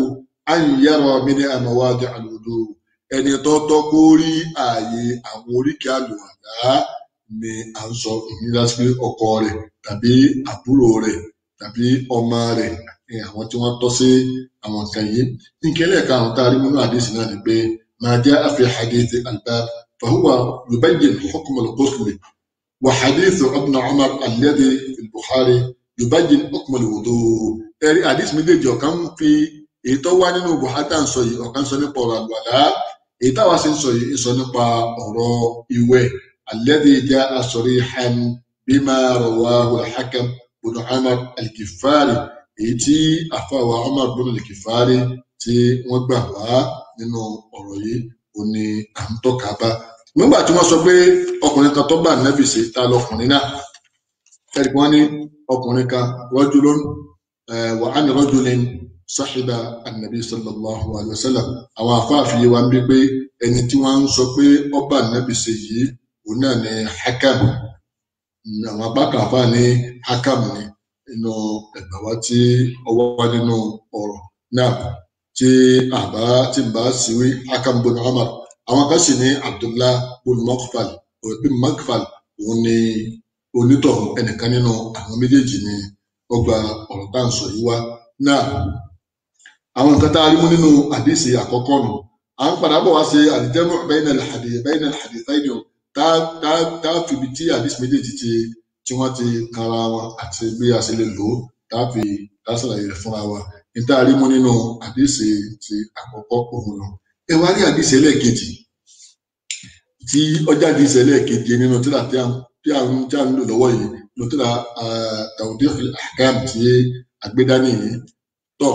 àyìnyẹrọ mi ní àmọwádìí àlùdó ẹni tó tọ́ kó rí ààyè àwọn oríkèé àlùwàlá ni à ń sọ ìnira sí ọkọ rẹ̀ tàbí àbúrò rẹ̀ tàbí ọmọ rẹ̀ ní àwọn tí wọ́n tọ́ sí àwọn kan yìí nkẹlẹ karùnún tá a rí nínú àdéhùn náà ni pé máa jẹ àfi hadith albab fahuwa yubayyin hukm al-ghusl wa hadith ibn umar alladhi fi bukhari yubayyin hukm al-wudu ẹrí àdéhùn méjèèjì ọ̀kan fi èyí tó wá nínú buhari tá à ń sọ yìí ọ̀kan sọ nípa ọ̀rọ̀ àlùwàlá èyí táwa sì ń sọ yìí ń sọ nípa ọ̀rọ̀ ìwẹ̀ alladhi jaa sarihan bima rawahu al-hakam ibn umar al-kifari èyí tí àfàwà Umar bin al-Kifari tí wọ́n gbà wá nínú ọ̀rọ̀ yìí ò ní à ń tọ́ka bá nígbà tí wọ́n sọ pé ọkùnrin kan tó bá nẹ́bì ṣe ta lọkùnrin náà ẹ̀rí wọ́n ní ọkùnrin kan rajulun wa an rajulin sahiba an-nabi sallallahu alayhi wa sallam àwọn afáàfin wa ń bí pé ẹni tí wọ́n ń sọ pé ọba nẹ́bì ṣe yìí òun náà ní Hakam àwọn apá kan àfáà ní Hakam ni nínú ẹgbà wa tí ọwọ́ wá nínú ọ̀rọ̀ náà tí àbá tí n bá síwí Hakam bin Umar àwọn kan sì ní Abdullah bin Makfal bin Makfal òun ni onítọ̀hún ẹnìkan nínú àwọn méjèèjì ni ó gba ọ̀rọ̀ tá à ń sọ yìí wá náà àwọn nǹkan tá a rí mú nínú àdìsí àkọ́kọ́ nù à ń padà bọ̀ wá ṣe àdìjẹ́mọ̀ bayna al-hadith bayna al-hadithayn tá tá tá fìbi tí àdìsí méjèèjì ti tí wọ́n ti kanra wọn àti bí a ṣe lè lò ó táàfi lásàlàyé rẹ̀ fúnra wa níta rí mú nínú àdìsí ti àkọ́kọ́ òun lọ. ẹ wá rí àdìsí ẹlẹ́ẹ̀kejì tí ọjà àdìsí ẹlẹ́ẹ̀kejì nínú tíra tí a tí a ń tí a ń lò lọ́wọ́ yìí nínú tíra Tawdih al-Ahkam tí àgbédání yìí tọ̀.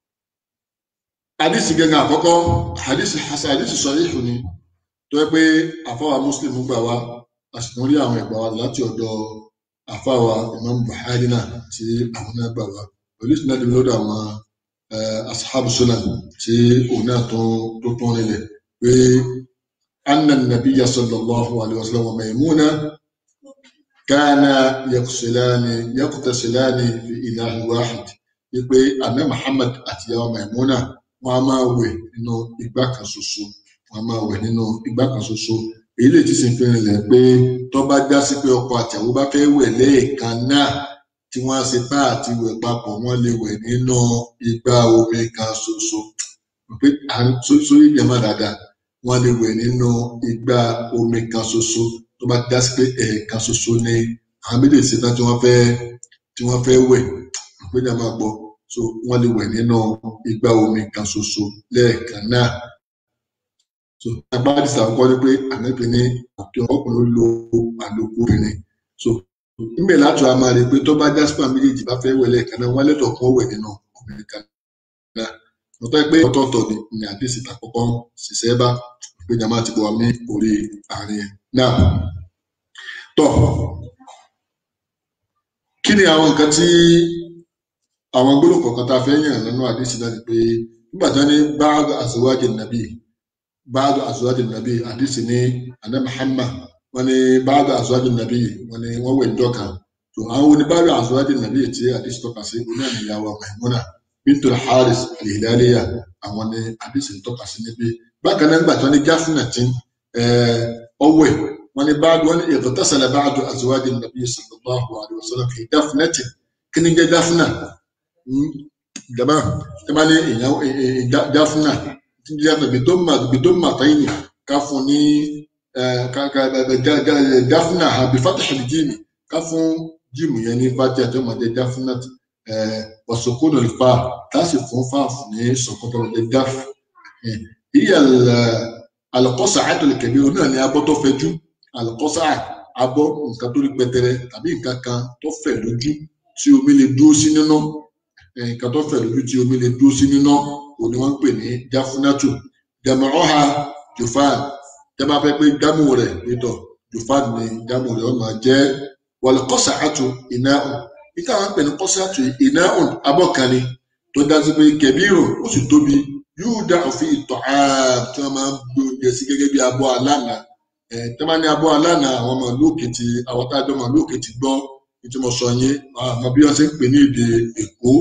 àdìsí gẹ́gẹ́ àkọ́kọ́ àdìsí hasan àdìsí sahih ni tó yẹ pé àfọwà Muslim gbà wá a sì tún rí àwọn ẹ̀gbà wa láti ọ̀dọ̀ àfáwà Imam Buhari náà tí àwọn náà gbà wá pẹ̀lú ìsìnà dìbò lọ́dọ̀ àwọn ashabu sunan tí òun náà tó tó tún rinlẹ̀ pé anna nabiyya sallallahu alayhi wa sallam wa Maymuna kana yaqsilani yaqtasilani fi ilahi wahid wípé àná Muhammad àti ìyàwó Maymuna wọn a máa wẹ̀ nínú igbá kan ṣoṣo wọn a máa wẹ̀ nínú igbá kan ṣoṣo èyí lè ti sin fi rinlẹ̀ pé tó bá já sí pé ọkọ àtìyàwó bá fẹ́ wẹ̀ lẹ́ẹ̀kan náà tí wọ́n á ṣe tá àti wẹ̀ papọ̀ wọ́n lè wẹ̀ nínú igbá omi kan ṣoṣo pé à ń sórí ìjẹmọ́ dáadáa wọ́n lè wẹ̀ nínú igbá omi kan ṣoṣo tó bá já sí pé ẹ̀ẹ̀kan ṣoṣo ni àwọn méjèèjì ṣe tán tí wọ́n fẹ́ tí wọ́n fẹ́ wẹ̀ pé ní a máa gbọ́ so wọ́n lè wẹ̀ nínú igbá omi kan ṣoṣo lẹ́ẹ̀kan náà so agbára ìsàkọ́ ni pé ànábì ní òkè ọkùnrin lo àlòkù obìnrin so níbẹ̀ láti wá máa rí i pé tó bá jásípà méjèèjì bá fẹ́ wẹ̀lẹ̀ kan náà wọ́n lẹ́tọ̀ọ́ kún wẹ̀ nínú obìnrin kan náà lọ́tọ́ pé ọ̀tọ̀ọ̀tọ̀ ni ní àdéhìsì àkọ́kọ́ ṣiṣẹ́ bá pé jàmá ti bọ̀ wá ní orí àárín ẹ̀ náà tọ̀ kí ni àwọn nǹkan tí àwọn gbólóhùn kọ̀ọ̀kan tá a fẹ́ yàn nínú àdéhìsì náà ni pé nígbà tí wọ́n ní báàgì àṣewájì nàbí بعض أزواج النبي حديث ني أنا محمد وني بعض أزواج النبي وني وهو الدوكا تو أو ني بعض أزواج النبي تي حديث توكا سي وني يا ميمونة بنت الحارث الهلالية أو ني حديث توكا سي نبي bákan náà gbà tí wọn ní gáfúnà tí ọwẹ wọn ní báàdù wọn ní ìgbọtọsẹlẹ báàdù àzọwádìí nàbí sallallahu alaihi wasallam fi gáfúnà tí kí ni jẹ gáfúnà jaba tí wọn ní ìyàwó gáfúnà yàtọ̀ bidoma bidoma tayini ká fún ní gáfúnà bifatah jíìmì ká fún jíìmù yẹn ní fati àti ọmọdé gáfúnà wasukun alfa láti fún fáàfù ní sọkọtọ ọmọdé gáf iye alakọsa àtọlẹkẹbí náà ní abọ́ tó fẹ̀jú alakọsa abọ́ nǹkan tó rí pẹtẹrẹ tàbí nǹkan kan tó fẹ̀ lójú tí omi lè dúró sí nínú nǹkan tó fẹ̀ lójú tí omi lè dúró sí nínú òní wọn ń pè ní jáfúnátù jàmọ̀ọ́ha jùfáàn jábá fẹ́ pé jámù rẹ̀ pétọ̀ jùfáàn ni jámù rẹ̀ ó máa jẹ́ wàlẹ̀ kọ́sàátù ináhùn níta wọn ń pè ní kọ́sàátù ináhùn abọ́kànni tó dájú pé kẹbírùn ó sì tóbi yóò dá òfin ìtọ̀ tí wọ́n máa ń gbé oúnjẹ sí gẹ́gẹ́ bí abọ́ alánà tí wọ́n máa ní abọ́ alánà àwọn ọmọ lóòkè ti àwọn tá a jọ ọmọ lóòkè ti gbọ́ ìtumọ̀ sọ yín àmọ́ bí wọ́n ṣe ń pè ní èdè èkó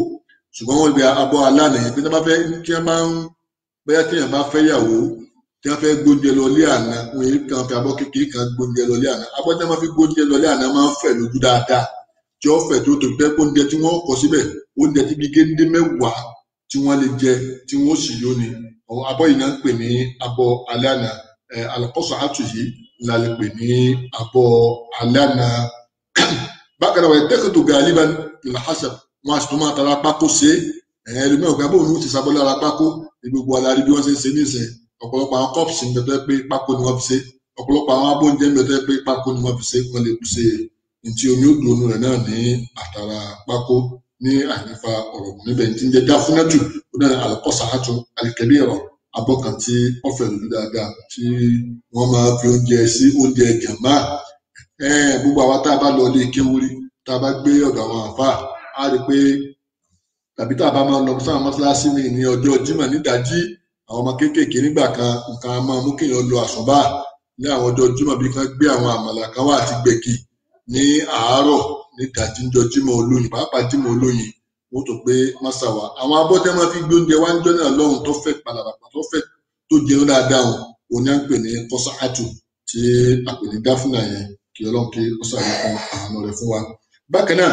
ṣùgbọ́n wọ́n gbé abọ́ alánà yẹn pé tí wọ́n bá fẹ́ kí wọ́n máa ń bóyá tí wọ́n bá fẹ́ yàwó tí wọ́n fẹ́ gbóúnjẹ lọ lé àná wọ́n yìí kan fi abọ́ kékeré kan gbóúnjẹ lọ lé àná abọ́ tí wọ́n máa fi gbóúnjẹ lọ lé àná máa ń fẹ̀ lójú dáadáa tí ó fẹ̀ tó tó pẹ́ oúnjẹ tí wọ́n kọ síbẹ̀ oúnjẹ tí bí géńdé mẹ́wàá tí wọ́n lè jẹ tí wọ́n sì yó ni àwọn abọ́ yìí náà ń pè ní abọ́ alẹ́ àná alakọ́sọ̀ àtù yìí la lè pè ní abọ́ alẹ́ àná bákan náà wọ́n tẹ́kọ̀tò gàlíbà làhásà wọn àti tó máa tara pákó ṣe é ẹlòmíràn ògbà bóun ló ti sábọ́ lára pákó ní gbogbo alárí bí wọ́n ṣe ń ṣe nísìn ọ̀pọ̀lọpọ̀ àwọn kọ́ọ̀pù ń bẹ pé pákó ni wọ́n fi ṣe ọ̀pọ̀lọpọ̀ àwọn abóúnjẹ ń bẹ pé pákó ni wọ́n fi ṣe wọ́n lè ṣe ntí omi ó dùn rẹ̀ náà ní àtàrà pákó ní àyífa ọ̀rọ̀ níbẹ̀ tí ń jẹ́ jáfúnẹ́tù ó náà àlùkọ́sà àtún àlìkẹ́bí ẹ̀rọ abọ́ kan tí wọ́n fẹ̀ lójú dáadáa tí wọ́n máa fi oúnjẹ sí oúnjẹ jàmbá gbogbo àwa tá a bá lọ ilé kéwúrí tá a bá gbé ọ̀dọ̀ àwọn àfáà á rí i pé tàbí tá a bá máa lọ sáwọn mọ́ṣáláṣí mi ní ọjọ́ Jímọ̀ nídàájí àwọn ọmọ kéékèèké nígbà kan nǹkan máa mú kéèyàn lọ àsùnbà ní àwọn ọjọ́ Jímọ̀ bí kan gbé àwọn àmàlà kan wá àti gbẹ̀gì ní àárọ̀ nídàájí ńjọ́ Jímọ̀ olóyin pàápàá Jímọ̀ olóyin wọ́n tó pé mọ́ṣáwá àwọn abọ́tẹ́ máa fi gbé oúnjẹ wá níjọ́ náà lọ́hùn tó fẹ́ palàpàpà tó fẹ́ tó jẹun dáadáa wọn òun náà ń pè ní kọ́sáàtù tí a pè ní gáfúnà yẹn kí Ọlọ́run kí ó ṣàlékún àánú rẹ̀ fún wa bákan náà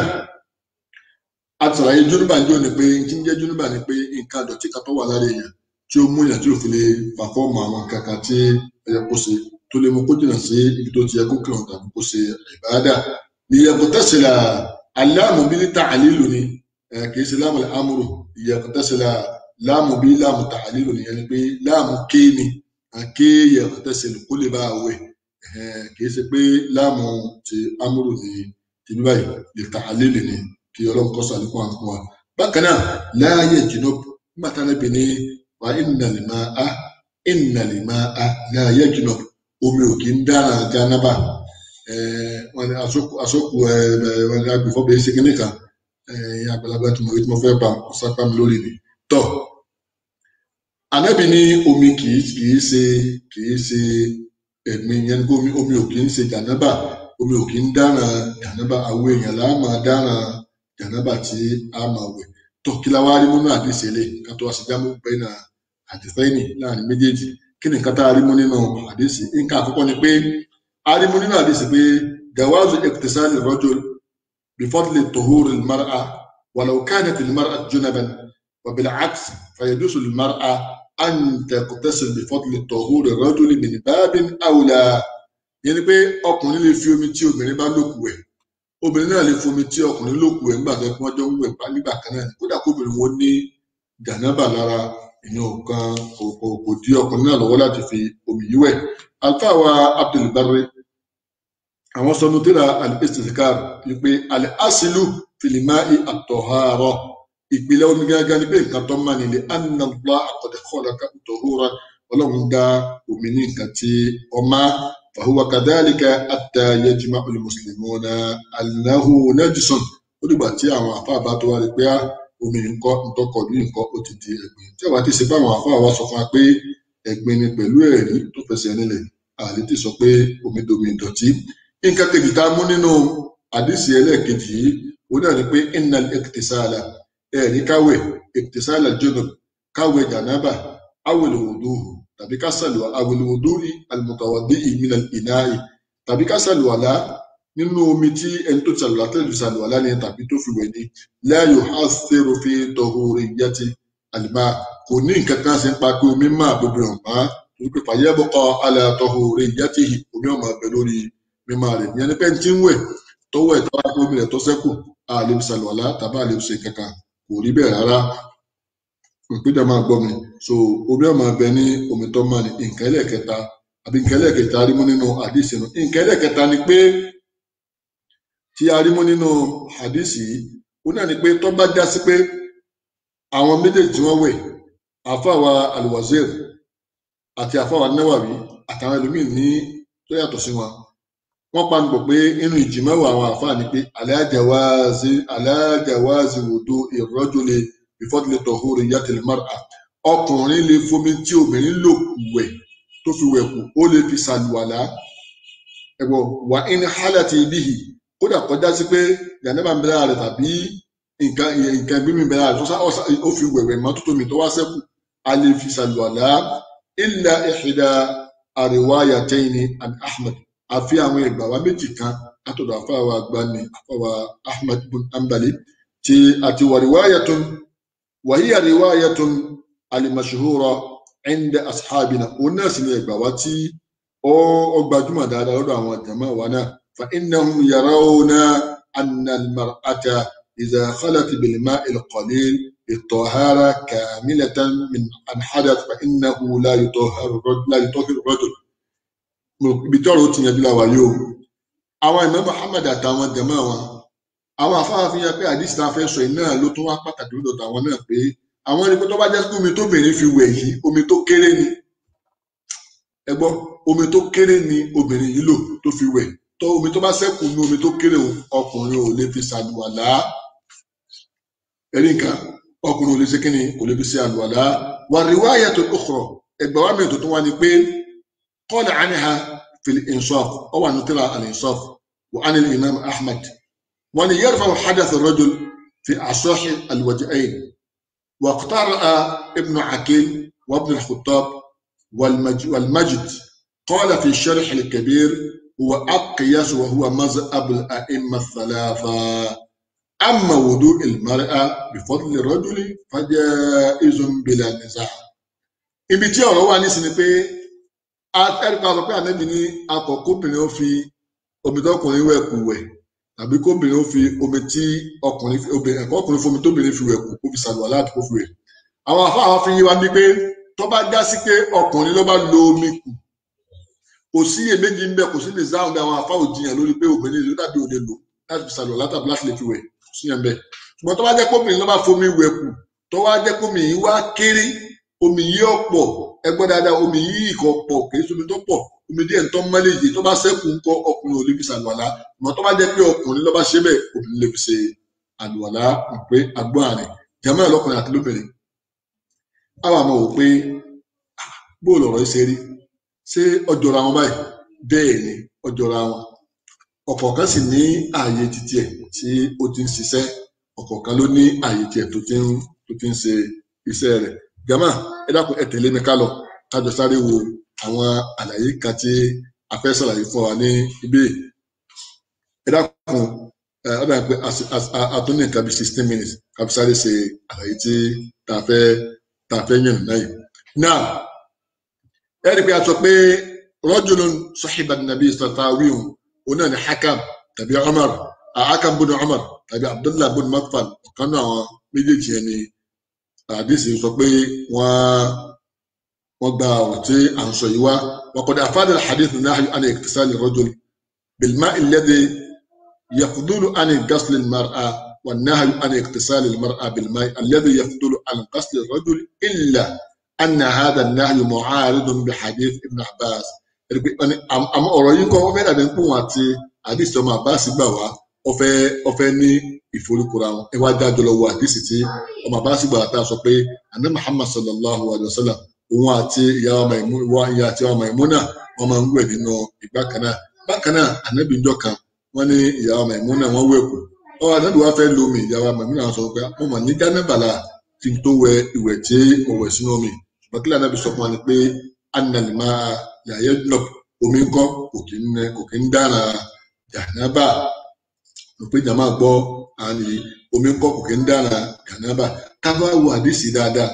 àtàlàyé júnúbà ń jò ní pé kí ń jẹ́ júnúbà ni pé nǹkan àdọ̀tí kan tó wà lára èèyàn tí ó mú èèyàn tí ò fi lè pàfọ́ọ̀mù àwọn kankan tí ẹ̀yẹ kó ṣe tó lè mú kó jìnnà sí ibi tó ti yẹ kó kírun tàbí kó ṣe ìbáadà ìyẹ̀kọ̀ tẹ̀sílà aláàmù bí níta àlílù ni kì í ṣe láàmù amúrò ìyẹ̀kọ̀ tẹ̀sílà láàmù bí láàmù tà àlílù nìyẹn ni pé láàmù ké ni ké ìyẹ̀kọ̀ tẹ̀sílà kó lè bá a wẹ̀ kì í ṣe pé láàmù ti amúrò ni tìbí báyìí lè tà àlílù ni kí ọlọ́run kọ́ sàlékún àǹkún wa bákan náà láàyè jùlọ nígbà tá a lẹ́bi ní wa ìnàlè máa á ìnàlè máa á láàyè jùlọ omi ò kí ń dára jánábà wọn ni àsọkù wọn ni agbèfọ́ bẹ́ẹ̀ ṣe kíní kan àgbàlagbà tí mo rí tí mo fẹ́ bá sápá mi lórí mi tọ́ ànábì ní omi kì í ṣe kì í ṣe ẹ̀gbin yẹn ní omi ò kì í ṣe jánábà omi ò kì í dára jánábà àwọn èèyàn là á máa dára jànábà tí a máa wẹ̀ tó kí la wá rí múnú àdìsí ilé nǹkan tó wá sí jámù bẹ́ẹ̀ náà àdìsẹ́yìnì láàrin méjèèjì kí ni nǹkan tá a rí mú nínú àdìsí nǹkan àkọ́kọ́ ni pé a rí mú nínú àdìsí pé jawazu iktisali rajul bifadli tuhuri almar'a walau kanat almar'a junaban wa bil'aks fayajuzu almar'a an taqtasil bifadli tuhuri rajul min babin awla yẹn ni pé ọkùnrin lè fi omi tí obìnrin bá lòkù wẹ̀ obìnrin náà lè fomi tí ọkùnrin ló kù ẹ̀ ńgbà tó kí wọ́n jọ ń wẹ̀ nígbà kan náà kódà kóbìnrin wọn ní jànábà lára ìyẹn kan kò dí ọkùnrin náà lọ́wọ́ láti fi omi yìí wẹ̀ alfa wa abdulbari àwọn sọnù tíra al-istizkar wípé al-asilu filimai at-tahara ìpìlẹ̀ omi gángan ni pé nǹkan tó máa nílé anna Allah qad khalaqa at-tahura ọlọ́run dá omi ní nǹkan tí ọmá فهو كذلك حتى يجمع المسلمون أنه نجس ó dìgbà tí àwọn àfáà bá tó wá rí pé á omi nǹkan ntọkọ ní nǹkan ó ti di ẹ̀gbin tí àwa ti ṣe báwọn àfáà wa sọ fún wa pé ẹ̀gbin ni pẹ̀lú ẹ̀rí tó fẹsẹ̀ nílẹ̀ àlè ti sọ pé omi domi ìdọ̀tí nǹkan kejì tá a mú nínú àdìsí ẹlẹ́ẹ̀kejì yìí òun náà ni pé innal iktisala ẹ̀rí káwẹ̀ iktisala junub káwẹ̀ jànábà awil wuduhu tàbí ká sàlùwà àwòlùwòdúrí àlùmọ̀tàwàdé ìmìnà ìnáyì tàbí ká sàlùwàlá nínú omi tí ẹni tó sàlùwà tẹ́lẹ̀ sàlùwàlá ni tàbí tó fi wẹ̀ ni láàyò á fẹ́rọ fi tọ̀húrì yẹtì àlùmá kò ní nǹkan kan sí ń pa pé omi máa gbogbo rẹ̀ mọ́ torí pé fàyẹ́ bọ́kọ alẹ́ tọ̀húrì yẹtì omi ọmọ abẹ lórí mímá rẹ̀ ìyẹn ni pé tí ń wẹ̀ tọwọ́ ẹ̀ tọ́wọ́ omi rẹ̀ tó sẹ́kù àlè sàlùwàlá tàbí àlè ṣe kankan kò rí bẹ́ẹ̀ rárá ìpínlẹ̀ máa gbọ́ mi so omi ọmọ abẹ ní omi tó máa ní nǹkan ẹlẹ́ẹ̀kẹta àbí nǹkan ẹlẹ́ẹ̀kẹta arímú nínú àdìsí nù nǹkan ẹlẹ́ẹ̀kẹta ni pé tí arímú nínú àdìsí ó náà ni pé tó bá já sí pé àwọn méjèèjì tí wọ́n wẹ̀ àfàwà alwazir àti àfàwà náwàwí àtàwọn ẹlòmíì ní tó yàtọ̀ sí wọn wọ́n panupọ̀ pé inú ìjìmọ̀wò àwọn àfáà ni pé alájàwáàzì alájàwáàzì wòdó ìrọ́jòlè ìfọ́dúnlẹ̀ tọ̀húrì yàtìlẹ̀ mara ọkùnrin lè fomi tí obìnrin lò wẹ̀ tó fi wẹ̀ kù ó lè fi ṣàlùwàlá ẹ̀wọ̀ wà ní hálàtì ibìhì kódà kọjá sí pé jàǹdàbà ń bẹ̀rẹ̀ rẹ̀ tàbí nǹkan nǹkan gbé mi bẹ̀rẹ̀ àti ó fi wẹ̀wẹ̀ mọ́tótó mi tó wá sẹ́kù a lè fi ṣàlùwàlá illa ihda àríwáyàtẹ́yìnì àbí ahmed àfi àwọn ìgbà wa méjì kan látọ̀dọ̀ àfáwà àgbàni àfáwà ahmed bin ambali tí àti wàríwáyàtún wàhí àríwáyàtún alimashihura inda ashabina òun náà sì ni ìgbà wa tí ó ó gbajúmọ̀ dáadáa lọ́dọ̀ àwọn jàmáà wa náà fa innahum yarawna anna al-mar'ata idha khalat bil-ma'i al-qalil الطهارة كاملة من عن حدث فإنه لا يطهر الرجل لا يطهر الرجل ibi tí ọ̀rọ̀ ó ti yanjú la wà yìí o àwọn ìmọ̀ Muhammad àtàwọn jẹ̀mọ́ wọn àwọn afáàfin yẹn pé àdìsí tá a fẹ́ sọ yìí náà ló tún wá pàtàkì lọ́dọ̀ tàwọn náà pé àwọn ẹni pé tó bá jẹ́ pé omi tóbìnrin fi wẹ̀ yìí omi tó kéré ni ẹ gbọ́ omi tó kéré ni obìnrin yìí lò tó fi wẹ̀ tó omi tó bá ṣẹ́kù ní omi tó kéré òun ọkùnrin ò lè fi ṣàlùwàlá ẹ̀rí nǹkan ọkùnrin ò lè ṣe kíni kò lè fi ṣe àlùwàlá wà riwaya tó ukhra ẹgbẹ́ wa mìíràn tó tún wá ni pé qala anha fil insaf ọ wà ní tírà al insaf wa anil imam ahmad wọn ni yarfa'u hadath ar-rajul fi asahi al-wajhayn wa iqtara'a ibn akil wa ibn al-khattab والمجد قال في الشرح الكبير هو أقيس وهو مذهب الأئمة الثلاثة أما وضوء المرأة بفضل الرجل فجائز بلا نزاع ibi tí ọ̀rọ̀ wà nísìnyí pé ẹ̀ríkà sọ pé ànábì ní akọ̀kọ́bìnrin ó fi omi tọkùnrin wẹ̀ kù wẹ̀ tàbí kóbìnrin ó fi omi tí ọkùnrin obìnrin ẹ̀kọ́ ọkùnrin fomi tóbìnrin fi wẹ̀ kù kó fi ṣàlùwàlá àti kó fi wẹ̀. àwọn afáwọn fi yí wa bí pé tó bá já sí pé ọkùnrin ló bá lo omi kù kò sí iyèméjì ń bẹ kò sí lè záhùn bí àwọn afáwò jiyàn lórí pé obìnrin ló dàbí òde lò láti fi ṣàlùwàlá tàbí láti lè fi wẹ̀ sí yẹn bẹ́ẹ̀ ṣùgbọ́n tó bá jẹ́ kóbìnrin ló bá fomi wẹ̀ kù tó wá jẹ́ kómi yìí wá kéré omi yìí ọ̀pọ̀ ẹgbẹ́ dáadáa omi yìí kò pọ̀ kì í ṣomi tó pọ̀ omi díẹ̀ tó mọ́lẹ̀ yìí tó bá ṣẹ́kù ńkọ́ ọkùnrin ò lè fi ṣàlùwàlá ṣùgbọ́n tó bá jẹ́ pé ọkùnrin ló bá ṣe bẹ́ẹ̀ obìnrin lè fi ṣe àlùwàlá pé agbọ́n àrìn jẹ́mọ́ ẹ̀ lọ́kùnrin àti lóbìnrin. àwọn àmọ́ wò pé bóòlù ọ̀rọ̀ yìí ṣe rí ṣé ọjọ́ra wọn báyìí bẹ́ẹ̀ ni ọjọ́ra wọn ọ̀kọ̀ọ̀kan sì ní ààyè títí ẹ̀ tí ó ti ń ṣiṣẹ́ ọ̀kọ̀ọ̀kan ló ní ààyè tiẹ̀ tó ti ń tó ti ń ṣe iṣẹ́ rẹ̀ gàmà ẹ dákun ẹ tẹ̀lé mi ká lọ kájọ sáré wo àwọn àlàyé kan tí a fẹ́ ṣàlàyé fún wa ní ibí ẹ dákun ẹ ọ dàbí pé a tún ní nǹkan bí sixteen minutes ká fi sáré ṣe àlàyé tí tá a fẹ́ tá a fẹ́ yàn náà yìí. now ẹ rí i pé a sọ pé rajulun sahiba nàbí sàtàwíhùn òun náà ní hakam tàbí umar hakam bùnú umar tàbí abdullah bùnú makfal ọ̀kan náà àwọn méjèèjì yẹn ni àdìsí sọ pé wọ́n wọ́n gba ọ̀rọ̀ tí à ń sọ yìí wá وقد أفاد الحديث النهي عن اغتسال الرجل بالماء الذي يفضل عن غسل المرأة والنهي عن اغتسال المرأة بالماء الذي يفضل عن غسل الرجل إلا أن هذا النهي معارض بحديث ابن عباس àmọ́ ọ̀rọ̀ yìí kọ́ wọ́n fẹ́ dàbí pé wọ́n àti àdìsí ọmọ Abbas gbà wá ọfẹ́ ọfẹ́ ní ìforúkura wọn ẹ wá dájọ́ lọ wo àdìsí tí ọmọ Abbas gbà tá a sọ pé àná Muhammad sallallahu alayhi wa sallam òun àti ìyàwó Maimuna ìyá àti ìyàwó Maimuna wọn máa ń wẹ̀ nínú ìgbà kan náà bákan náà ànábì ńjọ́ kan wọn ní ìyàwó Maimuna wọn wẹ̀ kù ọ ànábì wa fẹ́ lomi ìyàwó Maimuna wọn sọ pé mo mà ní jánàbàlà kí n tó wẹ̀ ìwẹ̀ tí mo wẹ̀ sínú omi bàkílà ànábì sọ fún wa ni pé annalima yàyẹ nọ omi ńkọ́ kò kí ń kò kí ń dára jànábà mo pé jàmá gbọ́ àní omi ńkọ́ kò kí ń dára jànábà tábà wo àdìsí dáadáa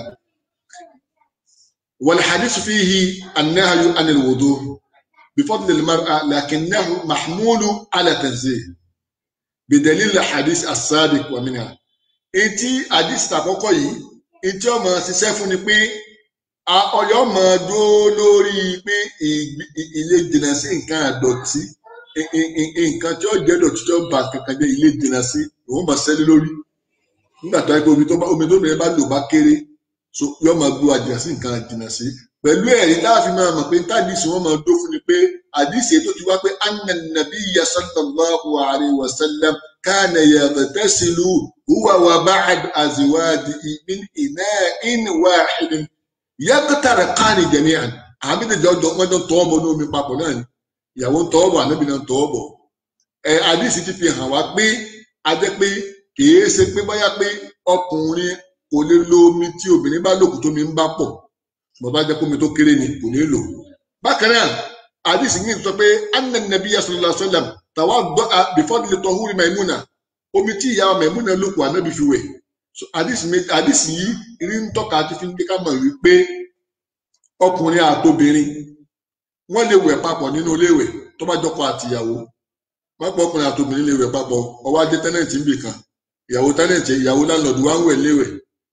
والحديث فيه النهي عن الوضوء بفضل المرأة لكنه محمول على تنزيه بدليل الحديث السابق ومنها etí àdìsí àkọ́kọ́ yìí etí ọmọ ṣiṣẹ́ fún ni pé ọyọ máa dúró lórí pé ilé jìnnà sí nǹkan àdọ̀tí nǹkan tí ó jẹ́ dọ̀tí tí ó bà kankan jẹ́ ilé jìnnà sí ìwọ́n máa ṣẹ́lẹ̀ lórí nígbà tó yẹ pé omi tó bẹ̀rẹ̀ bá lò bá kéré so yóò máa gbó àjìnà sí nǹkan àjìnà sí pẹ̀lú ẹ̀rí láàfin máa mọ̀ pé tádìsí wọn máa dó fún ni pé àdìsí tó ti wá pé anna nabiyya sallallahu alayhi wa sallam kana yaghtasilu huwa wa ba'd azwadihi min ina'in wahidin yaqtariqani jami'an àmì ìdíje ọjọ́ wọn jọ tọwọ́ bọ̀ ní omi papọ̀ náà ni ìyàwó ń tọwọ́ bọ̀ ànábì náà ń tọwọ́ bọ̀ ẹ àdìsí ti fi hàn wá pé a jẹ́ pé kìí ṣe pé bóyá pé ọkùnrin kò lè lo omi tí obìnrin bá lòkù tómi ń bá pọ̀ ṣùgbọ́n bá jẹ́ kómi tó kéré ni kò ní lò bákan náà àdìsí yìí sọ pé anna nabiyya sallallahu alaihi wasallam tawadda'a bifadli tahuri maimuna omi tí ìyá maimuna lòkù ànábì fi wẹ̀ So, àdìsí méjì àdìsí yìí rí ń tọ́ka àti fi ń dé ká mọ̀ wípé ọkùnrin àtobìnrin wọ́n lè wẹ̀ papọ̀ nínú iléèwẹ̀ tó bá jọkọ àtìyàwó pápọ̀ ọkùnrin àtobìnrin lè wẹ̀ papọ̀ ọwọ́ adé tẹ́nẹ̀tì ń bì kan ìyàwó tẹ́nẹ̀tì ìyàwó láńlọ́ọ̀dù wá ń wẹ̀ léwẹ̀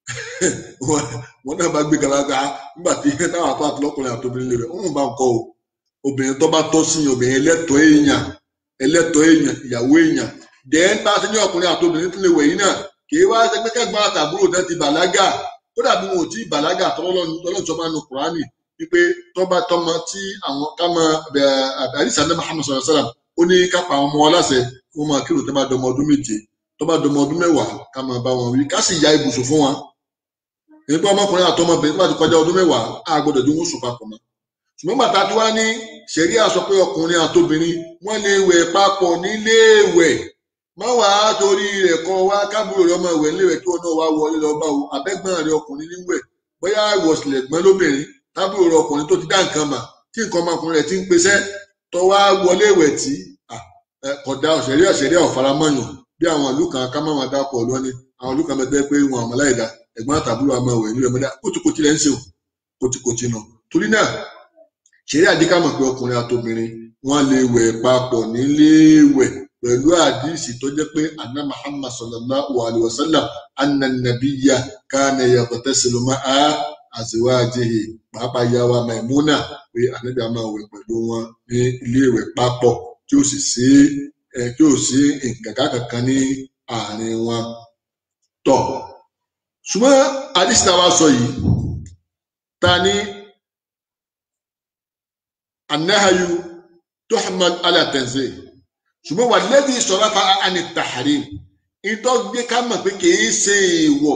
wọn náà bá gbé garaga nígbà tí táwọn apá àtọkùnrin àtobìnrin lè wẹ̀ ń bá ń kọ́ o obìnrin tó bá tọ́ sí obìnrin ẹlẹ́tọ̀ọ́ èèyàn ẹlẹ́tọ̀ọ́ èèyàn ìyàwó èèyàn dẹ́n bá ti ní ọkùnrin àtobìnrin tó lè wẹ̀ yìí náà kì í wá ṣe pé kẹ́gbọ́n àtàbúrò náà ti bàlágà kódà bí wọn ò tí ì bàlágà tọ́lọ́jọ́ máa nu kùránì wípé tọ́ba tọmọ tí àwọn kámọ àdìsá ní Muhammad sallallahu alaihi wasallam ó ní kápá àwọn ọmọ wọn láṣẹ kí wọn máa kírun tó bá dọmọ ọdún méje tó bá dọmọ ọdún mẹ́wàá ká máa bá wọn wí ká sì ya ibùsùn fún wọn nípa ọmọkùnrin àtọmọbìnrin tó bá ti kọjá ọdún mẹ́wàá á gbọ́dọ̀ dín wọn sùn papọ̀ mọ́ ṣùgbọ́n bàtà tí wàá ní ṣẹ̀ríà sọ pé ọkùnrin àtobìnrin wọ́n lè wẹ̀ papọ̀ níléèwẹ̀ má wàá torí rẹ̀ kọ́ wá kábùrò rẹ̀ ọmọ ìwẹ̀ níléèwẹ̀ kí wọn náà wá wọlé lọ bá wo abẹ́gbọ́n rẹ̀ ọkùnrin níwẹ̀ bóyá ìwọ̀sílẹ̀ gbọ́n lóbìnrin tábìlì rẹ̀ ọkùnrin tó ti dá nǹkan mà tí nǹkan ọmọkùnrin rẹ̀ ti ń pesẹ́ tó wá wọlé ìwẹ̀ tí kódà òṣèré òṣèré ọ̀faramọ́yàn bí àwọn ìlú kan ká má máa dápọ̀ ọ̀dọ́ ni àwọn ìlú kan bẹ́ẹ̀ pé wọn àmọ́ láìda ẹ̀gbọ́n àtàbúrò àmọ́ ìwẹ̀ nílẹ̀ mọ́dá kótíkótí lẹ́ ń ṣe o kótíkótí náà torí náà ṣeré àdíkà mọ̀ pé ọkùnrin àtobìnrin wọ́n lè wẹ̀ papọ̀ níléèwẹ̀ pẹ̀lú àdìsí tó jẹ́ pé anna muhammad sallallahu alayhi wa sallam anna nabiyya kana yaghtasilu ma'a azwajihi pàápàá yàwá maimuna pé anabi máa wẹ̀ pẹ̀lú wọn ní iléèwẹ̀ papọ̀ tí ó sì sí ẹ tí ó sí nǹkan kankan ní àárín wọn tọ ṣùgbọ́n àdìsí náà wá sọ yìí ta ni anahayu tuhmal ala tanzih ṣùgbọ́n wà lẹ́bi sọ̀rọ̀ fa àni tàhárí ìtọ́ gbé ká mọ̀ pé kìí ṣe èèwọ̀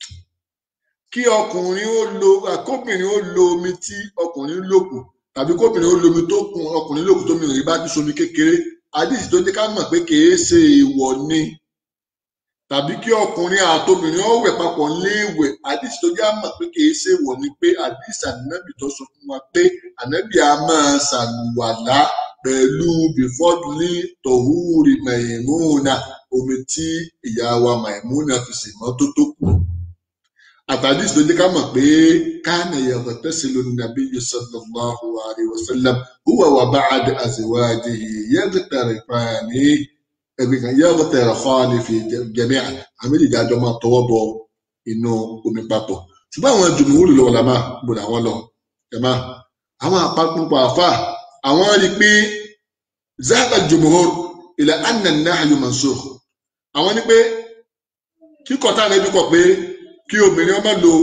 kí ọkùnrin ó lo kóbìnrin ó lo omi tí ọkùnrin lòkù tàbí kóbìnrin ó lo omi tó kun ọkùnrin lòkù tó mìíràn bá ti somi kékeré àdìsí tó jẹ́ ká mọ̀ pé kìí ṣe èèwọ̀ ni tàbí kí ọkùnrin àtobìnrin ó wẹ̀ papọ̀ léèwẹ̀ àdìsí tó jẹ́ mọ̀ pé kìí ṣe èèwọ̀ ni pé àdìsí ànábì tó sọ fún wa pé ànábì á máa ṣàlùwàlá pẹ̀lú bífọ́dúlì tọ̀húrì mẹ̀yìmúnà omi tí ìyá wa mẹ̀yìmúnà fi sì mọ́ tó tó kù. àtàdís ló jẹ́ ká mọ̀ pé káàna yàtọ̀ tẹ́sí ló nàbí sallallahu alaihi wasallam huwa wa ba'd azwajihi yaghtari fani ẹ̀gbìn kan yaghtari fani fi jami'a àmì ìjà àjọ máa tọwọ́ bọ inú omi papọ̀. ṣùgbọ́n àwọn jùmùúrù lọ́wọ́ la máa gbọ́dọ̀ àwọn lọ jama àwọn àpapọ̀ àfà àwọn rí i pé zahaba jumhur ila anna nahyu mansukh àwọn ní pé kíkọ tá ànábì kọ pé kí obìnrin ọmọ lo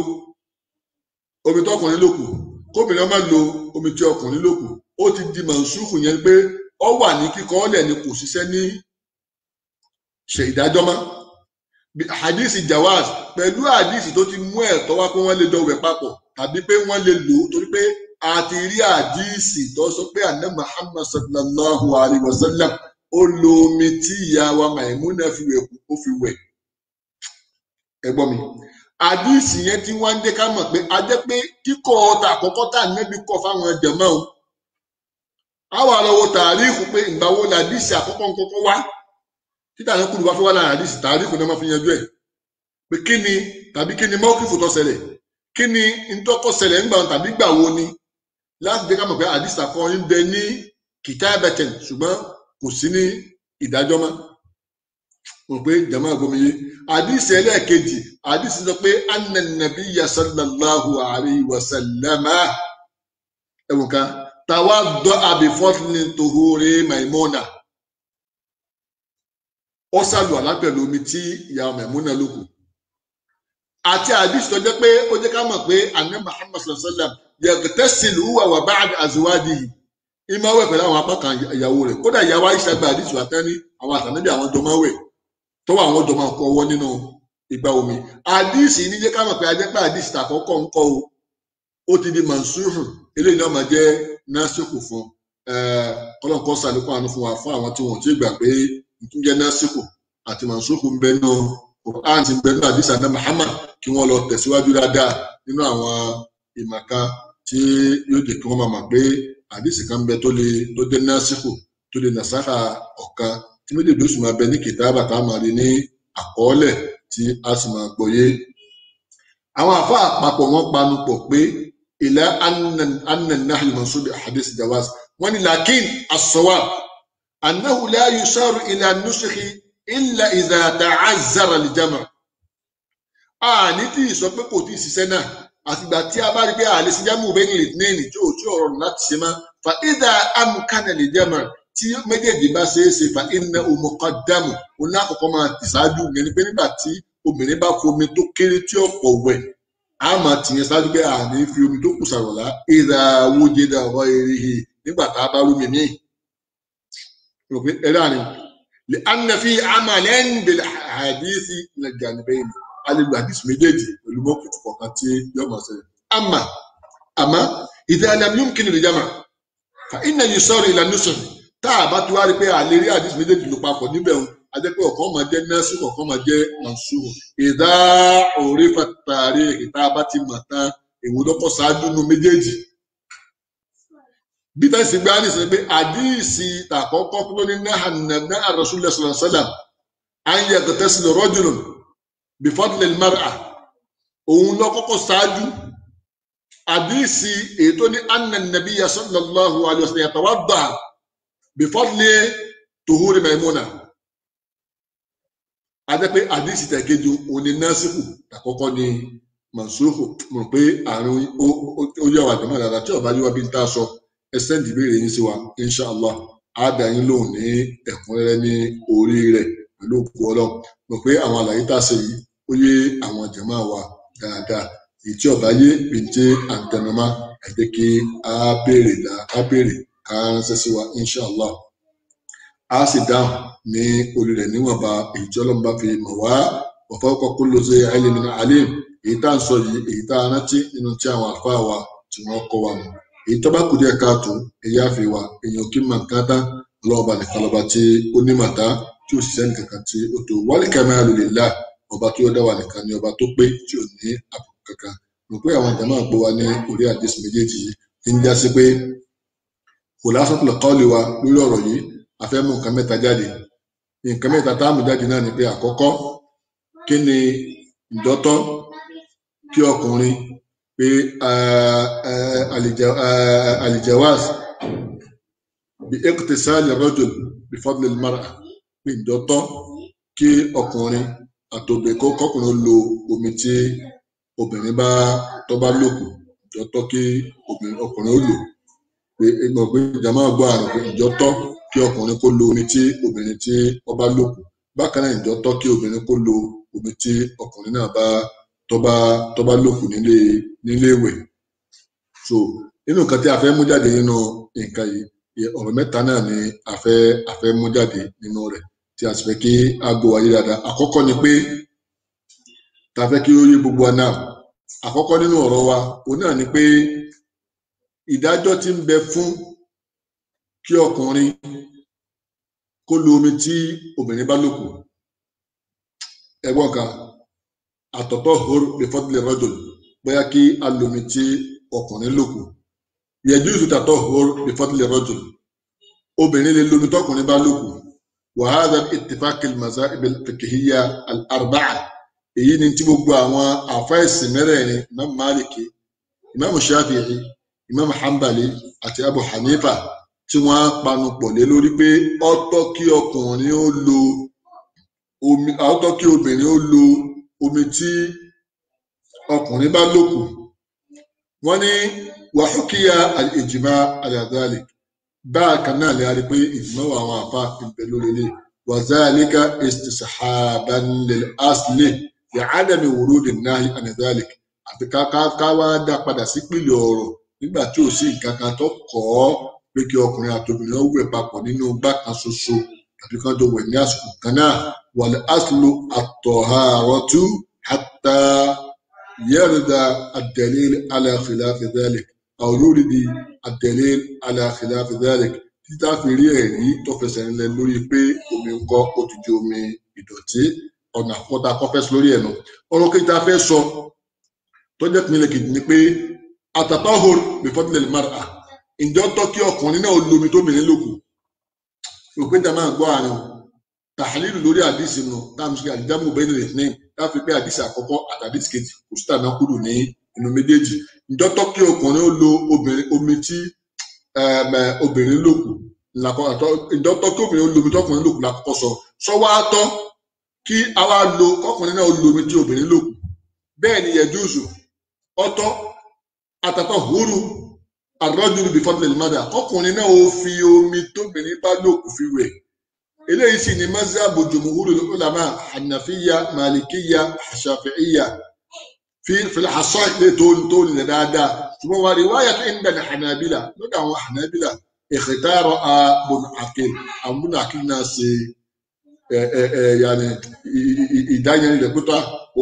omi tó ọkùnrin lòkù kóbìnrin ọmọ lo omi tí ọkùnrin lòkù ó ti di mansukh yẹn pé ọ wà ní kíkọ ọlẹ̀ ni kò ṣiṣẹ́ ní ṣe ìdájọ́ mọ́ hadisi jawaz pẹ̀lú hadisi tó ti mú ẹ̀tọ́ wá pé wọ́n lè jọ wẹ̀ papọ̀ tàbí pé wọ́n lè lò ó torí pé àti rí àdíìsì tó sọ pé àná muhammad sallallahu alayhi wa sallam ó lo omi tí ìyá wa maimuna fi wẹ̀ kú ó fi wẹ̀ ẹ gbọ́ mi àdíìsì yẹn tí wọ́n ń dé ká mọ̀ pé a jẹ́ pé kíkọ́ ọ̀tà àkọ́kọ́ tà nẹ́bí kọ̀ fáwọn jẹ̀mọ́ o àwọn àlọ́wọ́ tàríìkù pé ìgbà wo ni àdíìsì àkọ́kọ́ ń kọ́kọ́ wá títà ní kúrò bá fẹ́ wá lára àdíìsì tàríìkù náà máa fi yanjú ẹ̀ pé kí ni tàbí kí ni mọ́kìfù tó ṣẹlẹ̀ kí ni ntọ́kọ̀ ṣẹlẹ̀ ńgbà tàbí gbà wo ni láti jẹ́ ká mọ̀ pé àdìsá kan ń bẹ ní kìtàbẹ̀tẹ̀ ṣùgbọ́n kò sí ní ìdájọ́ mọ́ mo pé jama àgbomiye àdìsí ẹlẹ́ẹ̀kejì àdìsí sọ pé ananabi sallallahu alayhi wa sallama ẹ̀wọ̀n kan tàwa dọ́ àbífọ́tìlì tòhóre maimona ó sàlù alápẹ̀lú omi tí ìyá maimona ló kù àti àdìsí tó jẹ́ pé ó jẹ́ ká mọ̀ pé àná muhammad sallallahu alayhi wa sallam yagtasilu huwa wa ba'd azwajihi ìmọ̀ wẹ̀ pẹ̀lú àwọn apá kan ìyàwó rẹ̀ kódà ìyàwó Aisha gba àdìsù àtẹ́ni àwọn àtànẹ́bí àwọn jọ máa wẹ̀ tó wà àwọn jọ máa kọ ọwọ́ nínú ìgbà omi àdìsì ní jẹ́ ká mọ̀ pé ajẹ́pẹ́ àdìsì tàkọ́kọ́ ń kọ́ o ó ti di mansuhu eléyìí náà máa jẹ́ násìkò fún kọ́lọ́nkọ́ sàlékún àánú fún wa fún àwọn tí wọ́n ti gbà pé ìtúnjẹ́ násìkò àti mansuhu ń bẹ nù Quran ti ń bẹ nínú àdìsá náà Muhammad kí wọ́n lọ tẹ̀síwájú dáadáa nínú àwọn ìmọ̀ká tí yóò jẹ́ kí wọ́n máa mọ̀ pé àdìsí kan bẹ tó lè tó dé násìkò tó lè nàṣàkà ọ̀kan tí méjèèjì oṣù máa bẹ ní kìtàbà tá a máa rí ní àkọọ́lẹ̀ tí a sì máa gbọ́yé. àwọn àfa àpapọ̀ wọn panu pọ̀ pé ilẹ̀ annan nahl mansub hadith jawaz wọn ni lakin as-sawab annahu la yusharu ila nusikhi illa idha ta'azzara al-jam' àní tí ì sọ pé kò tí ì ṣiṣẹ́ náà àtìgbà tí a bá rí pé àlè sí jámù bẹ́ẹ̀ ní ìlẹ̀tìnẹ́ẹ̀nì tí ò tí ò rọrùn láti ṣe máa fa idha amkana al-jam' tí méjèèjì bá ṣeé ṣe fa inna muqaddamu oní àkọ́kọ́ máa tẹ̀síájú yẹn ni pé nígbà tí obìnrin bá fomi tó kéré tí ọ̀pọ̀ wẹ̀ á máa tìyẹn ṣáájú pé àní fi omi tó kù sàrọ̀lá idha wujida ghayrihi nígbà tá a bá rú mi míì rò pé ẹ dáa ni anna fi amalan bil hadithi min al-janibayn alelu hadith méjèèjì pẹ̀lú mọ́kùtù kọ̀ọ̀kan tí yóò máa ṣẹlẹ̀ ama ama idha lam yumkin al-jama' fa inna yusaru ila nusr tá a bá ti wá rí pé àlè rí hadith méjèèjì ló papọ̀ níbẹ̀ ń a jẹ́ pé ọ̀kan máa jẹ́ násù ọ̀kan máa jẹ́ mansur idha urifa tarikh tá a bá ti mọ̀ tán èwo lọ́kọ̀ ṣáájú nu méjèèjì bí táyì sì gbá nísìnyí pé àdíìsì tàkọ́kọ́ ló ní náà nàbẹ́ àròsúlẹ̀ sọ̀rọ̀sọ́là à ń yẹ tẹ̀sílẹ̀ rọ́jùlùm bífọ́dúlẹ̀ mara òun lọ kọ́kọ́ ṣáájú àdíìsì ètò ní anna nàbí sallallahu alaihi wasallam yatawadda bífọ́dúlẹ̀ tuhuri maimuna adẹ́ pé àdíìsì tẹ̀kejì òní násìkò tàkọ́kọ́ ní mansuhu mọ̀ pé àrùn ó yẹ wà jẹ́mọ́ dáadáa tí ọba yíwá bí n tá a sọ ẹ sẹ́ndì ìbéèrè yín sí wa inshallah á dá yín lóhùn ní ẹ̀kúnrẹ́rẹ́ ní orí rẹ̀ pẹ̀lú òkú ọlọ́run mọ̀ pé àwọn àlàyé tá a ṣe yìí ó yé àwọn jàmá wa dáadáa èyí tí ọba yé péńté àǹtẹnumá ẹ jẹ́ kí á béèrè là á béèrè ká ránṣẹ́ sí wa inshallah á sì dáhùn ní orí rẹ̀ níwọ̀nba èyí tí ọlọ́run bá fi mọ̀ wá wa fawqa kulli zi ilmin alim èyí tá à ń sọ yìí èyí tá a rántí nínú tí àwọn àlùfáà wa tí wọ́n kọ́ wa mọ̀ èyí tó bá kù díẹ̀ káàtó èyí àfi wa èèyàn kí mà nǹkan tán ọlọ́ọ̀ba nìkan lọ́ba tí ó ní màtá tí ò ṣiṣẹ́ nìkan kan tí ó tó wálé kamalu lillah ọba tí ó dá wa nìkan ni ọba tó pé tí ò ní àbùkù kankan rò pé àwọn jàmáà gbọ́ wa ní orí àdìsí méjèèjì yìí ti ń já sí pé khulasatul qawli wa lórí ọ̀rọ̀ yìí a fẹ́ mú nǹkan mẹ́ta jáde nǹkan mẹ́ta tá a mú jáde náà ni pé àkọ́kọ́ kí ni ìdọ́tọ́ kí ọkùnrin pé alijawaz bí iqtisali rajul bí fadli mara pé ìdọ́tọ́ kí ọkùnrin àtòbẹ̀ kó kọkùnrin lo omi tí obìnrin bá tó bá lòkù ìdọ́tọ́ kí ọkùnrin ó lò pé ìgbọ̀n pé ìjàmá gbọ́ àrùn pé ìjọ́tọ́ kí ọkùnrin kó lo omi tí obìnrin tí ó bá lòkù bákan náà ìjọ́tọ́ kí obìnrin kó lo omi tí ọkùnrin náà bá tó bá tó bá lòkù nílé nílé ìwẹ̀ so nínú nǹkan tí a fẹ́ mú jáde nínú nǹkan yìí ọ̀rọ̀ mẹ́ta náà ni a fẹ́ a fẹ́ mú jáde nínú rẹ̀ tí a sì fẹ́ kí a gbọ́ wáyé dáadáa àkọ́kọ́ ni pé ta fẹ́ kí ó yé gbogbo wa náà àkọ́kọ́ nínú ọ̀rọ̀ wa òun náà ni pé ìdájọ́ tí ń bẹ fún kí ọkùnrin kó lo omi tí obìnrin bá lòkù ẹ̀gbọ́n kan àtọ̀tọ̀ hor lè fọ́dúnlẹ̀ rọ́jòl bóyá kí a lo omi tí ọkùnrin lòkù yajuzu tatahhur bi fadli rajul obìnrin lè lo omi tọkùnrin bá lòkù wa hadha bi ittifaqi al-mazahib al-fiqhiyya al-arba'a èyí ni tí gbogbo àwọn àfáìsì mẹ́rẹ̀ẹ̀rin imam maliki imam shafi'i imam hanbali àti abu hanifa tí wọ́n panu pọ̀ lé lórí pé ó tọ́ kí ọkùnrin ó lo omi ó tọ́ kí obìnrin ó lo omi tí ọkùnrin bá lòkù wọ́n ní wàhùkìyà àlìjìmá àlàdálì bákan náà lè rí pé ìjìmá wà àwọn àfa ìbẹ lórí ilé wàzálíkà istisahaban lil asli yà ádàmì wurudi náà ànàdálì àti ká wá dá padà sí pìlẹ̀ ọ̀rọ̀ nígbà tí ò sí nǹkan kan tó kọ́ ọ́ pé kí ọkùnrin àtòbìnrin ó wẹ̀ papọ̀ nínú gbá kan ṣoṣo tàbí kan tó wẹ̀ ní àsìkò kan náà wal aslu at-taharatu hatta يرد الدليل على خلاف ذلك أو يورد الدليل على خلاف ذلك títà fi rí ẹ̀rí tó fẹsẹ̀ rinlẹ̀ lórí pé omi ń kọ́ ó ti di omi ìdọ̀tí ọ̀nà àkọ́kọ́ tá a kọ́ fẹ́ sọ lórí ẹ̀ nù ọ̀rọ̀ kejì tá a fẹ́ sọ tó jẹ́ ìpínlẹ̀ kejì ni pé àtàtọ́hùr bifadlil mar'a ǹjọ́ tọ́ kí ọkùnrin náà lomi tóbìnrin lòkù òpin tá a máa gbọ́ àrùn tàhálìlù lórí àdìsí nù táàmù sí àdìjámù bẹ́ẹ̀ni rẹ̀ ní káfí pé àdìsí àkọ́kọ́ àtàdìsí kejì kò sí tàbí kúrò ní inú méjèèjì ǹjọ́ tọ́ kí ọkùnrin ó lo obìnrin omi tí ẹm, ẹ, obìnrin lòkù làkọ́ àtọ́ ǹjọ́ tọ́ kí obìnrin ó lo omi tọkùnrin lòkù làkọ́kọ́ sọ sọ wá tọ́ kí àwa lo kọkùnrin náà ó lo omi tí obìnrin lòkù bẹ́ẹ̀ ni yẹjúùsù ọ̀tọ̀ àtàtọ̀ húrú àrọ́jùlù bifadlil mar'a kọkùnrin náà ó fi omi tóbìnrin bá lòkù fi wẹ̀ eléyìí sì ni mazhabu jumhurul ulama hanafiya malikiya shafi'iya fi fil hasan ilé tó tó lè dáadáa ṣùgbọ́n wà riwaya tó ń dàní hanabila lọ́dọ̀ àwọn hanabila ikhtara bùn akil àwọn bùn akil náà ṣe ẹ ẹ ẹ yanni ìdáyẹn rẹ pípa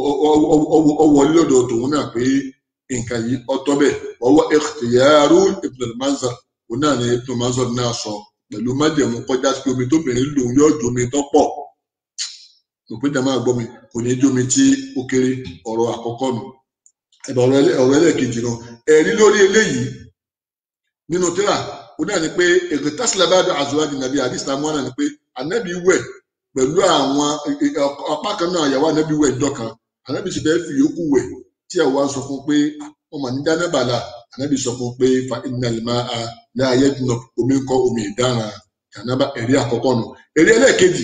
ọwọlé lọ́dọ̀ tòun náà pé nǹkan yìí ọ̀tọ̀ bẹ́ẹ̀ ọwọ ikhtiyaru ibn al-manzar òun náà ni ibn al-manzar náà sọ pẹ̀lú májẹ̀mú kọjá sí omi tóbìnrin lòun yóò jomi tó pọ̀ òpin jàmáà gbọ́ mi kò ní jomi tí ó kéré ọ̀rọ̀ àkọ́kọ́ nù ẹ̀bà ọ̀rọ̀ ẹlẹ́- ọ̀rọ̀ ẹlẹ́ẹ̀kejì náà ẹ̀rí lórí eléyìí nínú tíra ó náà ni pé èkó tásílẹ̀ bá dọ̀ àzúwájú nàbí àdìsá mọ́ náà ni pé ànábì wẹ̀ pẹ̀lú àwọn apá kan náà àyàwó ànábì wẹ̀ ìjọ kan ànábì sì fẹ́ fi yòókù wẹ̀ tí ẹ̀ wá sọ fún pé ọmọ ní dánábàlà ànábì sọ fún pé fa ìnàlìmá a láàyè dùnà omi ń kọ́ omi ìdáran jànábà ẹ̀rí àkọ́kọ́ nù ẹ̀rí ẹlẹ́ẹ̀kejì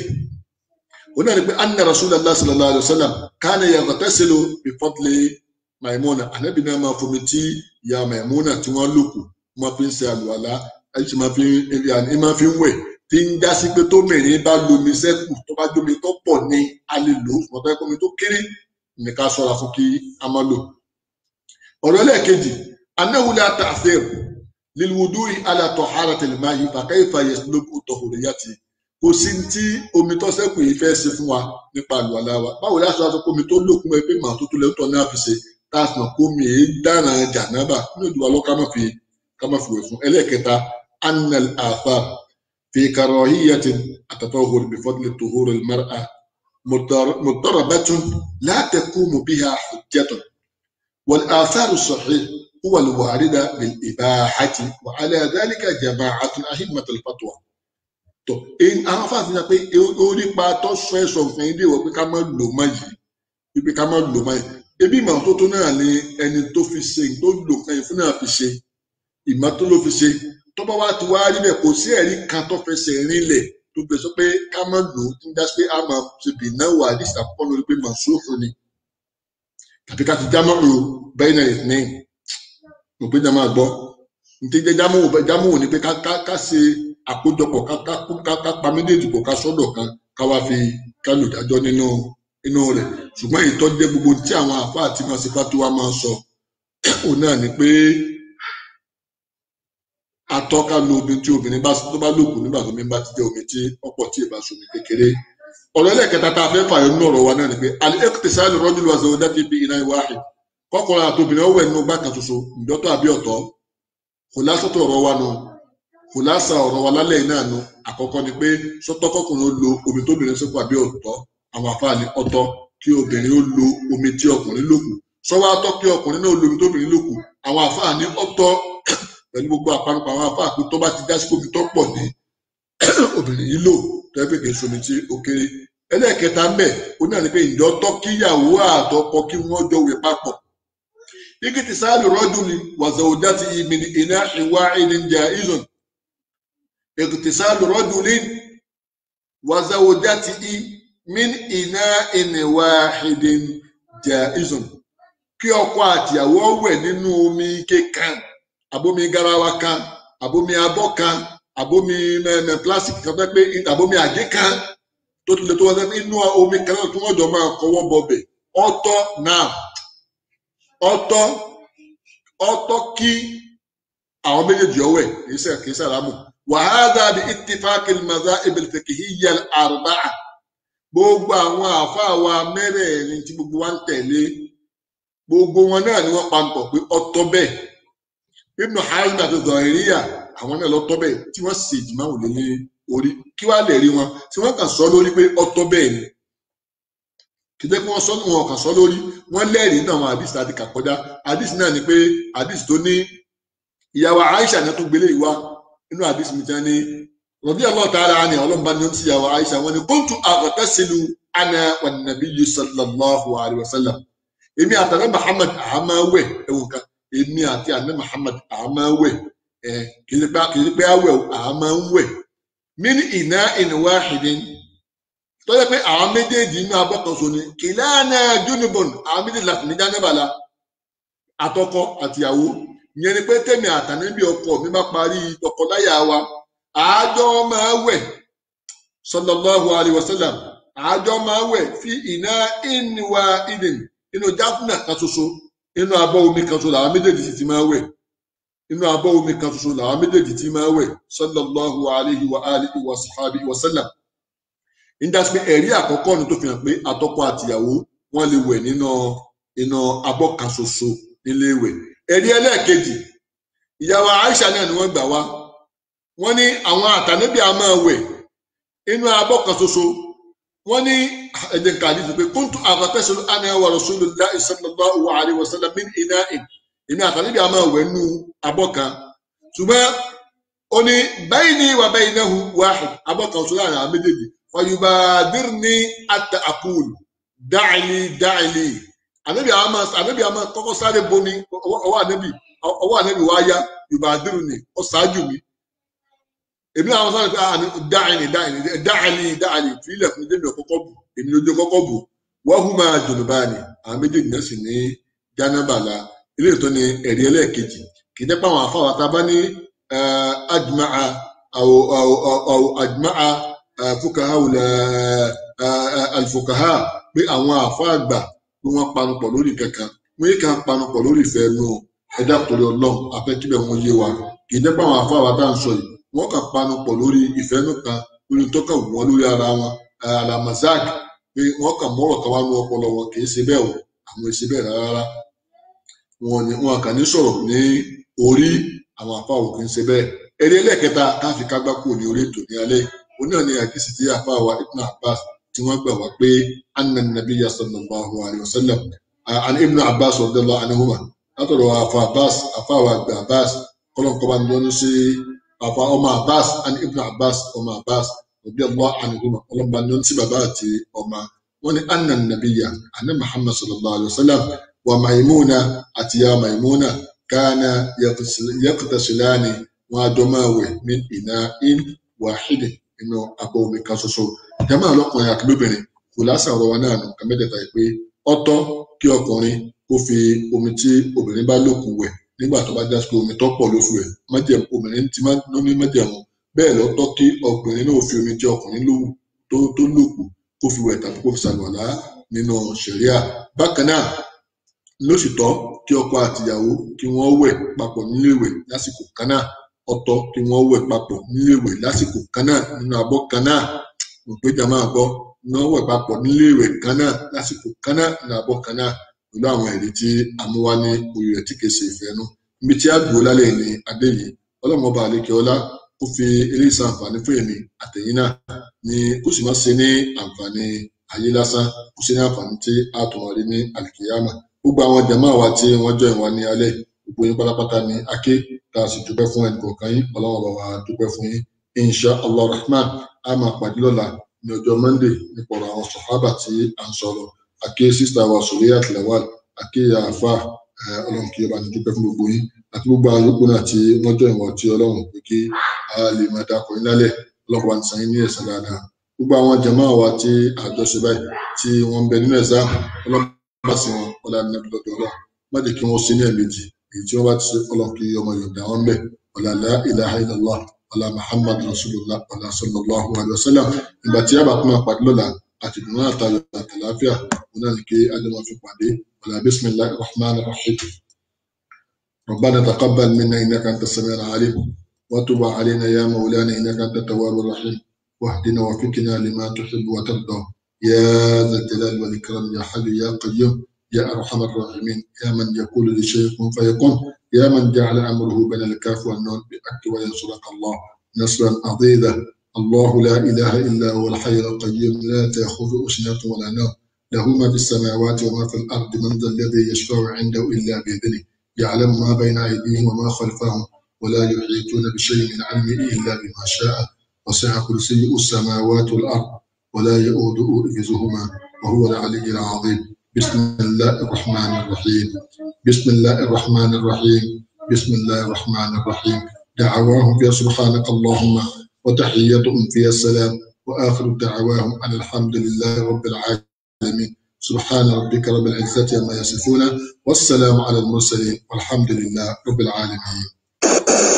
ó náà ni pé anna rasulallah sallallahu alayhi wa sallam kánà yaghtasilu bi fadli maimuna ànábì náà máa fomi tí ìyá maimuna tí wọ́n lòkù wọ́n fi ń ṣe àlùwàlá ẹ̀yìn tí máa fi ń máa fi ń wẹ̀ tí ń já sí pé tó mìíràn bá lomi sẹ́kù tó bá jómi tó pọ̀ ní a lè lò ó tó yẹ kómi tó kéré ní ká ṣọ́ra fún kí a má lò. ọ̀rọ̀ ẹlẹ́ẹ̀kejì annahu la ta'thir lilwudu'i ala taharatil ma'i fa kayfa yaslubu tahuriyati kò sí ní tí omi tó sẹ́kù yìí fẹ́ ṣe fún wa nípa àlùwàlá wa báwo láti wá sọ pé omi tó lòkun ẹ pé màá tó tó lẹ́tọ̀ náà fi ṣe tá a sì mọ̀ pé omi èé dára jànábà nínú ìdúrà lọ́ ká má fi ká má fi wẹ̀ fún ẹlẹ́ẹ̀kẹta annal athar في كراهية التطهر بفضل طهور المرأة مضطر- مضطربة لا تقوم بها حجة والآثار الصحيح هو الواردة بالإباحة وعلى ذلك جماعة أئمة الفتوى tó ẹn àwọn afáàfin náà pé orí pa tó sọ ẹsọ nǹkan ilé wọ pé ká má lò má yìí wípé ká má lò má yìí ebi ìmọ̀ tó tó náà ni ẹni tó fi ṣe tó lò nǹkan yìí fún náà fi ṣe ìmọ̀ tó ló fi ṣe tó bá wá ti wá rí bẹ́ẹ̀ kò sí ẹ̀rí kan tó fẹsẹ̀ rinlẹ̀ tó gbé sọ pé ká má lò ó tí ń dá sí pé a máa ṣe bì náà wà ní ìsàkókò lórí pé màṣúfù ni tàbí ká ti jámọ́ ro bẹ́ẹ̀ náà ní mo pé jámọ́ àgbọ́ nítorí jẹ́ jámọ́ wò jámọ́ wò ni pé ká ká ká ṣe àkójọpọ̀ ká ká ká ká pa méjèèjì pọ̀ ká sọ́dọ̀ kan ká wá fi ká lò dájọ́ nínú nínú rẹ̀ ṣùgbọ́n ìtọ́jú gbogbo tí àwọn àfáà tí wọ́n ṣe fatuwa máa ń sọ òun náà ni pé atọ́ka lo omi tí obìnrin bá tó bá lòkù nígbà tó mi bá ti jẹ́ omi tí ọ̀pọ̀ tí ì bá somi kékeré ọ̀rọ̀ ẹlẹ́kẹta tá a fẹ́ fààyàn nínú ọ̀rọ̀ wa náà ni pé al-iqtisal rajul wa zawjati fi ina'i wahid kọkùnrin àti obìnrin ọwọ́ ẹnu gbà kan ṣoṣo ìjọ́tọ̀ àbí ọ̀tọ̀ kò lásọ̀tọ̀ ọ̀rọ̀ wa nù kò lásà ọ̀rọ̀ wa lálẹ́ yìí náà nù àkọ́kọ́ ni pé sọ́tọ̀ kọkùnrin ó lo omi tóbìnrin sọ́kù àbí ọ̀tọ̀ àwọn àfáàní ọ̀tọ̀ kí obìnrin ó lo omi tí ọkùnrin lòkù sọ́wọ́ atọ́ kí ọkùnrin náà lo omi tóbìnrin lòkù àwọn àfáàní ọ̀tọ̀ pẹ̀lú gbogbo àpanupọ̀ àwọn afá pé tó bá ti dá sí omi tó pọ̀ ní obìnrin yìí lò tó yẹ pé kì í somi tí ó kéré ẹlẹ́ẹ̀kẹta mbẹ̀ ó náà ní pé ìjọ tọ́ kíyàwó àtọkọ kí wọ́n jọ wẹ̀ papọ̀ igi ti sáàlù rọ́dún ni wàzàwòdá ti ìmì ní iná ìwà ìní jà ìzùn igi ti sáàlù rọ́dún ni wàzàwòdá ti ìmì ní iná ìníwà ìní jà ìzùn kí ọkọ àtìyàwó wẹ̀ nínú omi kékan abomi garawa kan abomi abọ́ kan abomi mẹmẹ plastic kan fẹ́ pé abomi àgé kan tó tún lè tó wọ́n sẹ́ni inú omi kan náà tí wọ́n jọ máa kọwọ́ bọbẹ̀ ọ̀tọ̀ náà ọ̀tọ̀ ọ̀tọ̀ kí àwọn méjèèjì ọwẹ́ kìí sẹ́ kìí sàlámù wàhálà bí ittifaq al-madhahib al-fiqhiyya al-arba'a gbogbo àwọn àáfàá wa mẹ́rẹ̀ẹ̀rin tí gbogbo wa ń tẹ̀lé gbogbo wọn náà ni wọ́n pa ń pọ̀ pé ọ̀tọ̀ bẹ́ẹ̀ ibnu hazm àti zọ̀hìríyà àwọn náà lọ tọ́ bẹ́ẹ̀ tí wọ́n sì jìmọ̀ wò lé orí kí wàá lè rí wọn tí wọ́n kàn sọ lórí pé ọtọ́ bẹ́ẹ̀ ni kì í jẹ́ pé wọ́n sọ wọn kàn sọ lórí wọ́n lẹ́rìí náà àwọn àdìsí láti kà kọjá àdìsí náà ni pé àdìsí tó ní ìyàwó Aisha náà tó gbélé ìwá inú àdìsí mi tán ní rọ̀bí Allah ta'ala ni ọlọ́mọba ni ó ti ìyàwó Aisha wọn ni kuntu aghtasilu ana wan nabiyyu sallallahu alayhi wa sallam èmi àtàlẹ́ Muhammad àmàwẹ̀ ẹ̀wọ̀n kan èmi àti àná Muhammad àmàwẹ̀ ẹ̀ kì í ṣe pé àwẹ̀ àmàwẹ̀ min ina'in wahidin tó yẹ pé àwọn méjèèjì inú abọ́ kan so ni kìláàna junubun àwọn méjèèjì láti ní jánẹ́bàlá àtọkọ àtìyàwó ìyẹn ni pé tèmi àtàníbi ọkọ mi bá parí tọkọláyà wa àájọ máa wẹ̀ sallallahu alayhi wa sallam àájọ máa wẹ̀ fi ina'in wahidin inú jáfúnà kan ṣoṣo inú abọ́ omi kan ṣoṣo làwọn méjèèjì sì ti máa wẹ̀ inú abọ́ omi kan ṣoṣo làwọn méjèèjì ti máa wẹ̀ sallallahu alayhi wa alihi wa sahbihi wa sallam nígbàtí pé ẹ̀rí àkọ́kọ́ ni tó fi hàn pé àtọkọ àtìyàwó wọ́n lè wẹ̀ nínú iná abọ́ kan ṣoṣo nílé ìwẹ̀ ẹ̀rí ẹlẹ́ẹ̀kejì ìyàwó Aisha náà ni wọ́n gbà wá wọ́n ní àwọn àtànẹ́bí a máa wẹ̀ inú abọ́ kan ṣoṣo wọ́n ní ẹ̀jẹ̀ nǹkan àdìsí pé kuntu aghtasilu ana wa rasulullahi sallallahu alayhi wa sallam min ina'in èmi àtànẹ́bí a máa wẹ̀ nínú abọ́ kan ṣùgbọ́n ó ní bayni wa baynahu wahid abọ́ kan ṣoṣo láàrin àwọn méjèèjì fayubadirni ata akul da'ili da'ili anabi ama anabi ama kọ́kọ́ sáré bomi ọwọ́ anabi ọwọ́ anabi wa ya yubadirni ó ṣáájú mi èmi àwọn sáré pé ah da'ili da'ili da'ili da'ili fílẹ̀ fún jẹ́mi ọ̀kọ́kọ́ bù èmi lójú kọ́kọ́ bù wọ́n hù máa junubani àwọn méjèèjì náà sì ní jánábàlà ilé ìtọ́ ni ẹ̀rí ẹlẹ́ẹ̀kejì kì í dẹ́pọ̀ àwọn afáwà tá a bá ní ajma'a àwọ̀ ajma'a fukaha alifukaha pé àwọn àfa àgbà pé wọ́n panupọ̀ lórí kankan wọ́n yìí kan panupọ̀ lórí ìfẹ́ nu ẹ̀dá torí ọlọ́run afẹ́kíbẹ̀ wọn yé wa kì í dẹ́pọ̀ àwọn àfa àwa tá à ń sọ yìí wọ́n kàn panupọ̀ lórí ìfẹ́ nù kan lórí tó kàn wọ́n lórí ara wọn alamazak pé wọ́n kàn mọ́rọ̀ kan wá ní ọpọlọ wọn kì í ṣe bẹ́ẹ̀ o àwọn èsì bẹ́ẹ̀ rárá wọn ni wọn kàn ní sọ̀rọ̀ ní orí àwọn àfa òkè ń ṣe bẹ́ẹ̀ eré ẹlẹ́ẹ̀kẹta káfí kágbá kúrò ní orí ètò ní alẹ́ òun náà ni àkíyèsí tí àfáàwà ibn abbas tí wọn gbà wá pé anna nabiyya sallallahu alayhi wa sallam an ibn abbas radiyallahu anhuma látọ̀dọ̀ àfa abbas àfáàwà àgbà abbas kọlọǹkọba ni wọn ṣe àfa ọmọ abbas an ibn abbas ọmọ abbas radiyallahu anhuma kọlọǹba ni wọn ṣe bàbá àti ọmọ wọn ni anna nabiyya anna muhammad sallallahu alayhi wa sallam wa maimuna àti ya maimuna kana yaqtasilani wọn àjọ máa wẹ̀ min ina'in wahidin nínú abọ́ omi kan ṣoṣo jama ọlọkùnrin àti lóbìnrin kò lásà ọ̀rọ̀ wa náà nù nǹkan mẹ́tẹ̀ẹ̀ta yìí pé ọ̀tọ̀ kí ọkùnrin kó fi omi tí obìnrin bá lòkù wẹ̀ nígbà tó bá já sí pé omi tó pọ̀ ló fi wẹ̀ májẹ̀mú obìnrin ti máa ń ní májẹ̀mú bẹ́ẹ̀ lọ́tọ̀ kí ọkùnrin náà fi omi tí ọkùnrin lòwù tó tó lòkù kó fi wẹ̀ tàbí kó fi ṣàlùwàlá nínú ṣẹ̀ríà bákan náà ló sì tọ́ kí ọkọ àtìyàwó kí wọ́n wẹ̀ papọ̀ nílé ìwẹ̀ lásìkò kan náà ọ̀tọ̀ kí wọ́n wẹ̀ papọ̀ nílé ìwẹ̀ lásìkò kan náà nínú abọ́ kan náà òpéjà máa gbọ́ wọ́n wẹ̀ papọ̀ nílé ìwẹ̀ kan náà lásìkò kan náà nínú abọ́ kan náà pẹ̀lú àwọn ẹ̀rí tí amúwá ní orí rẹ̀ tí kìí ṣe ìfẹ́ nú níbi tí a dùn lálẹ́ ní adé yìí ọlọ́mọ ọba àlekè ọlá kó fi eléyìí ṣàǹfààní fún èmi àtẹ̀yìn náà ní kó sì má ṣe ní àǹfààní ayé lásán kó ṣe ní àǹfààní tí a tún wọlé ní àlìkèyàmà gbogbo àwọn jàmáà wa tí wọ́n jọ ìwà ní alẹ́ gbogbo yín pátápátá ní aké tá a sì dúpẹ́ fún ẹnì kọ̀ọ̀kan yín ọlọ́wọ́n bá wa dúpẹ́ fún yín insha allah rahman a máa pàdé lọ́la ní ọjọ́ monday nípa ọ̀rọ̀ àwọn sọ̀hábà tí à ń sọ̀rọ̀ aké sísá wa sòríyà tìlẹ̀wà aké àáfà ọlọ́run kí ọba ní dúpẹ́ fún gbogbo yín àti gbogbo àwọn yòókù náà tí wọ́n jọ ìwọ̀n tí ọlọ́run pé kí a lè máa dákọ̀ yín lálẹ́ ọlọ́run wa ń san yín ní ẹ̀san dáadáa gbogbo àwọn jàmáà wa tí àjọṣe báyìí tí wọ́n ń bẹ nínú ẹ̀sán ọlọ́run bá sí wọn ọlá ní ẹbí lọ́dọ̀ ọlọ́run má jẹ́ kí wọ́n sí ní ẹ̀mejì èyí tí wọ́n bá ti ṣe ọlọ́run kí ọmọ yorùbá wọn bẹ̀ ọlá la ilaha illallah ọlá muhammad rasulullah ọlá sallallahu alayhi wa sallam ìgbà tí a bá tún máa pàdé lọ́la àti ìdùnnú àtàlù àtàláfíà wọn náà ní kí ajọ́ máa fi pàdé ọlá bisimilahi rahman rahim ربنا تقبل منا انك انت السميع العليم وتب علينا يا مولانا انك انت التواب الرحيم واهدنا وفقنا لما تحب وترضى يا ذا الجلال والاكرام يا حي يا قيوم يا ارحم الراحمين يا من يقول لشيء كن فيكون يا من جعل امره بين الكاف والنون باك وينصرك الله نصرا عضيدا الله لا اله الا هو الحي القيوم لا تاخذه سنه ولا نوم له ما في السماوات وما في الأرض من ذا الذي يشفع عنده إلا بإذنه يعلم ما بين أيديهم وما خلفهم ولا يحيطون بشيء من علمه إلا بما شاء وسع كرسيه السماوات والأرض ولا يؤوده حفظهما وهو العلي العظيم بسم الله الرحمن الرحيم بسم الله الرحمن الرحيم بسم الله الرحمن الرحيم دعواهم فيها سبحانك اللهم وتحيتهم فيها السلام وآخر دعواهم أن الحمد لله رب العالمين سبحان ربك رب العزة عما يصفون والسلام على المرسلين والحمد لله رب العالمين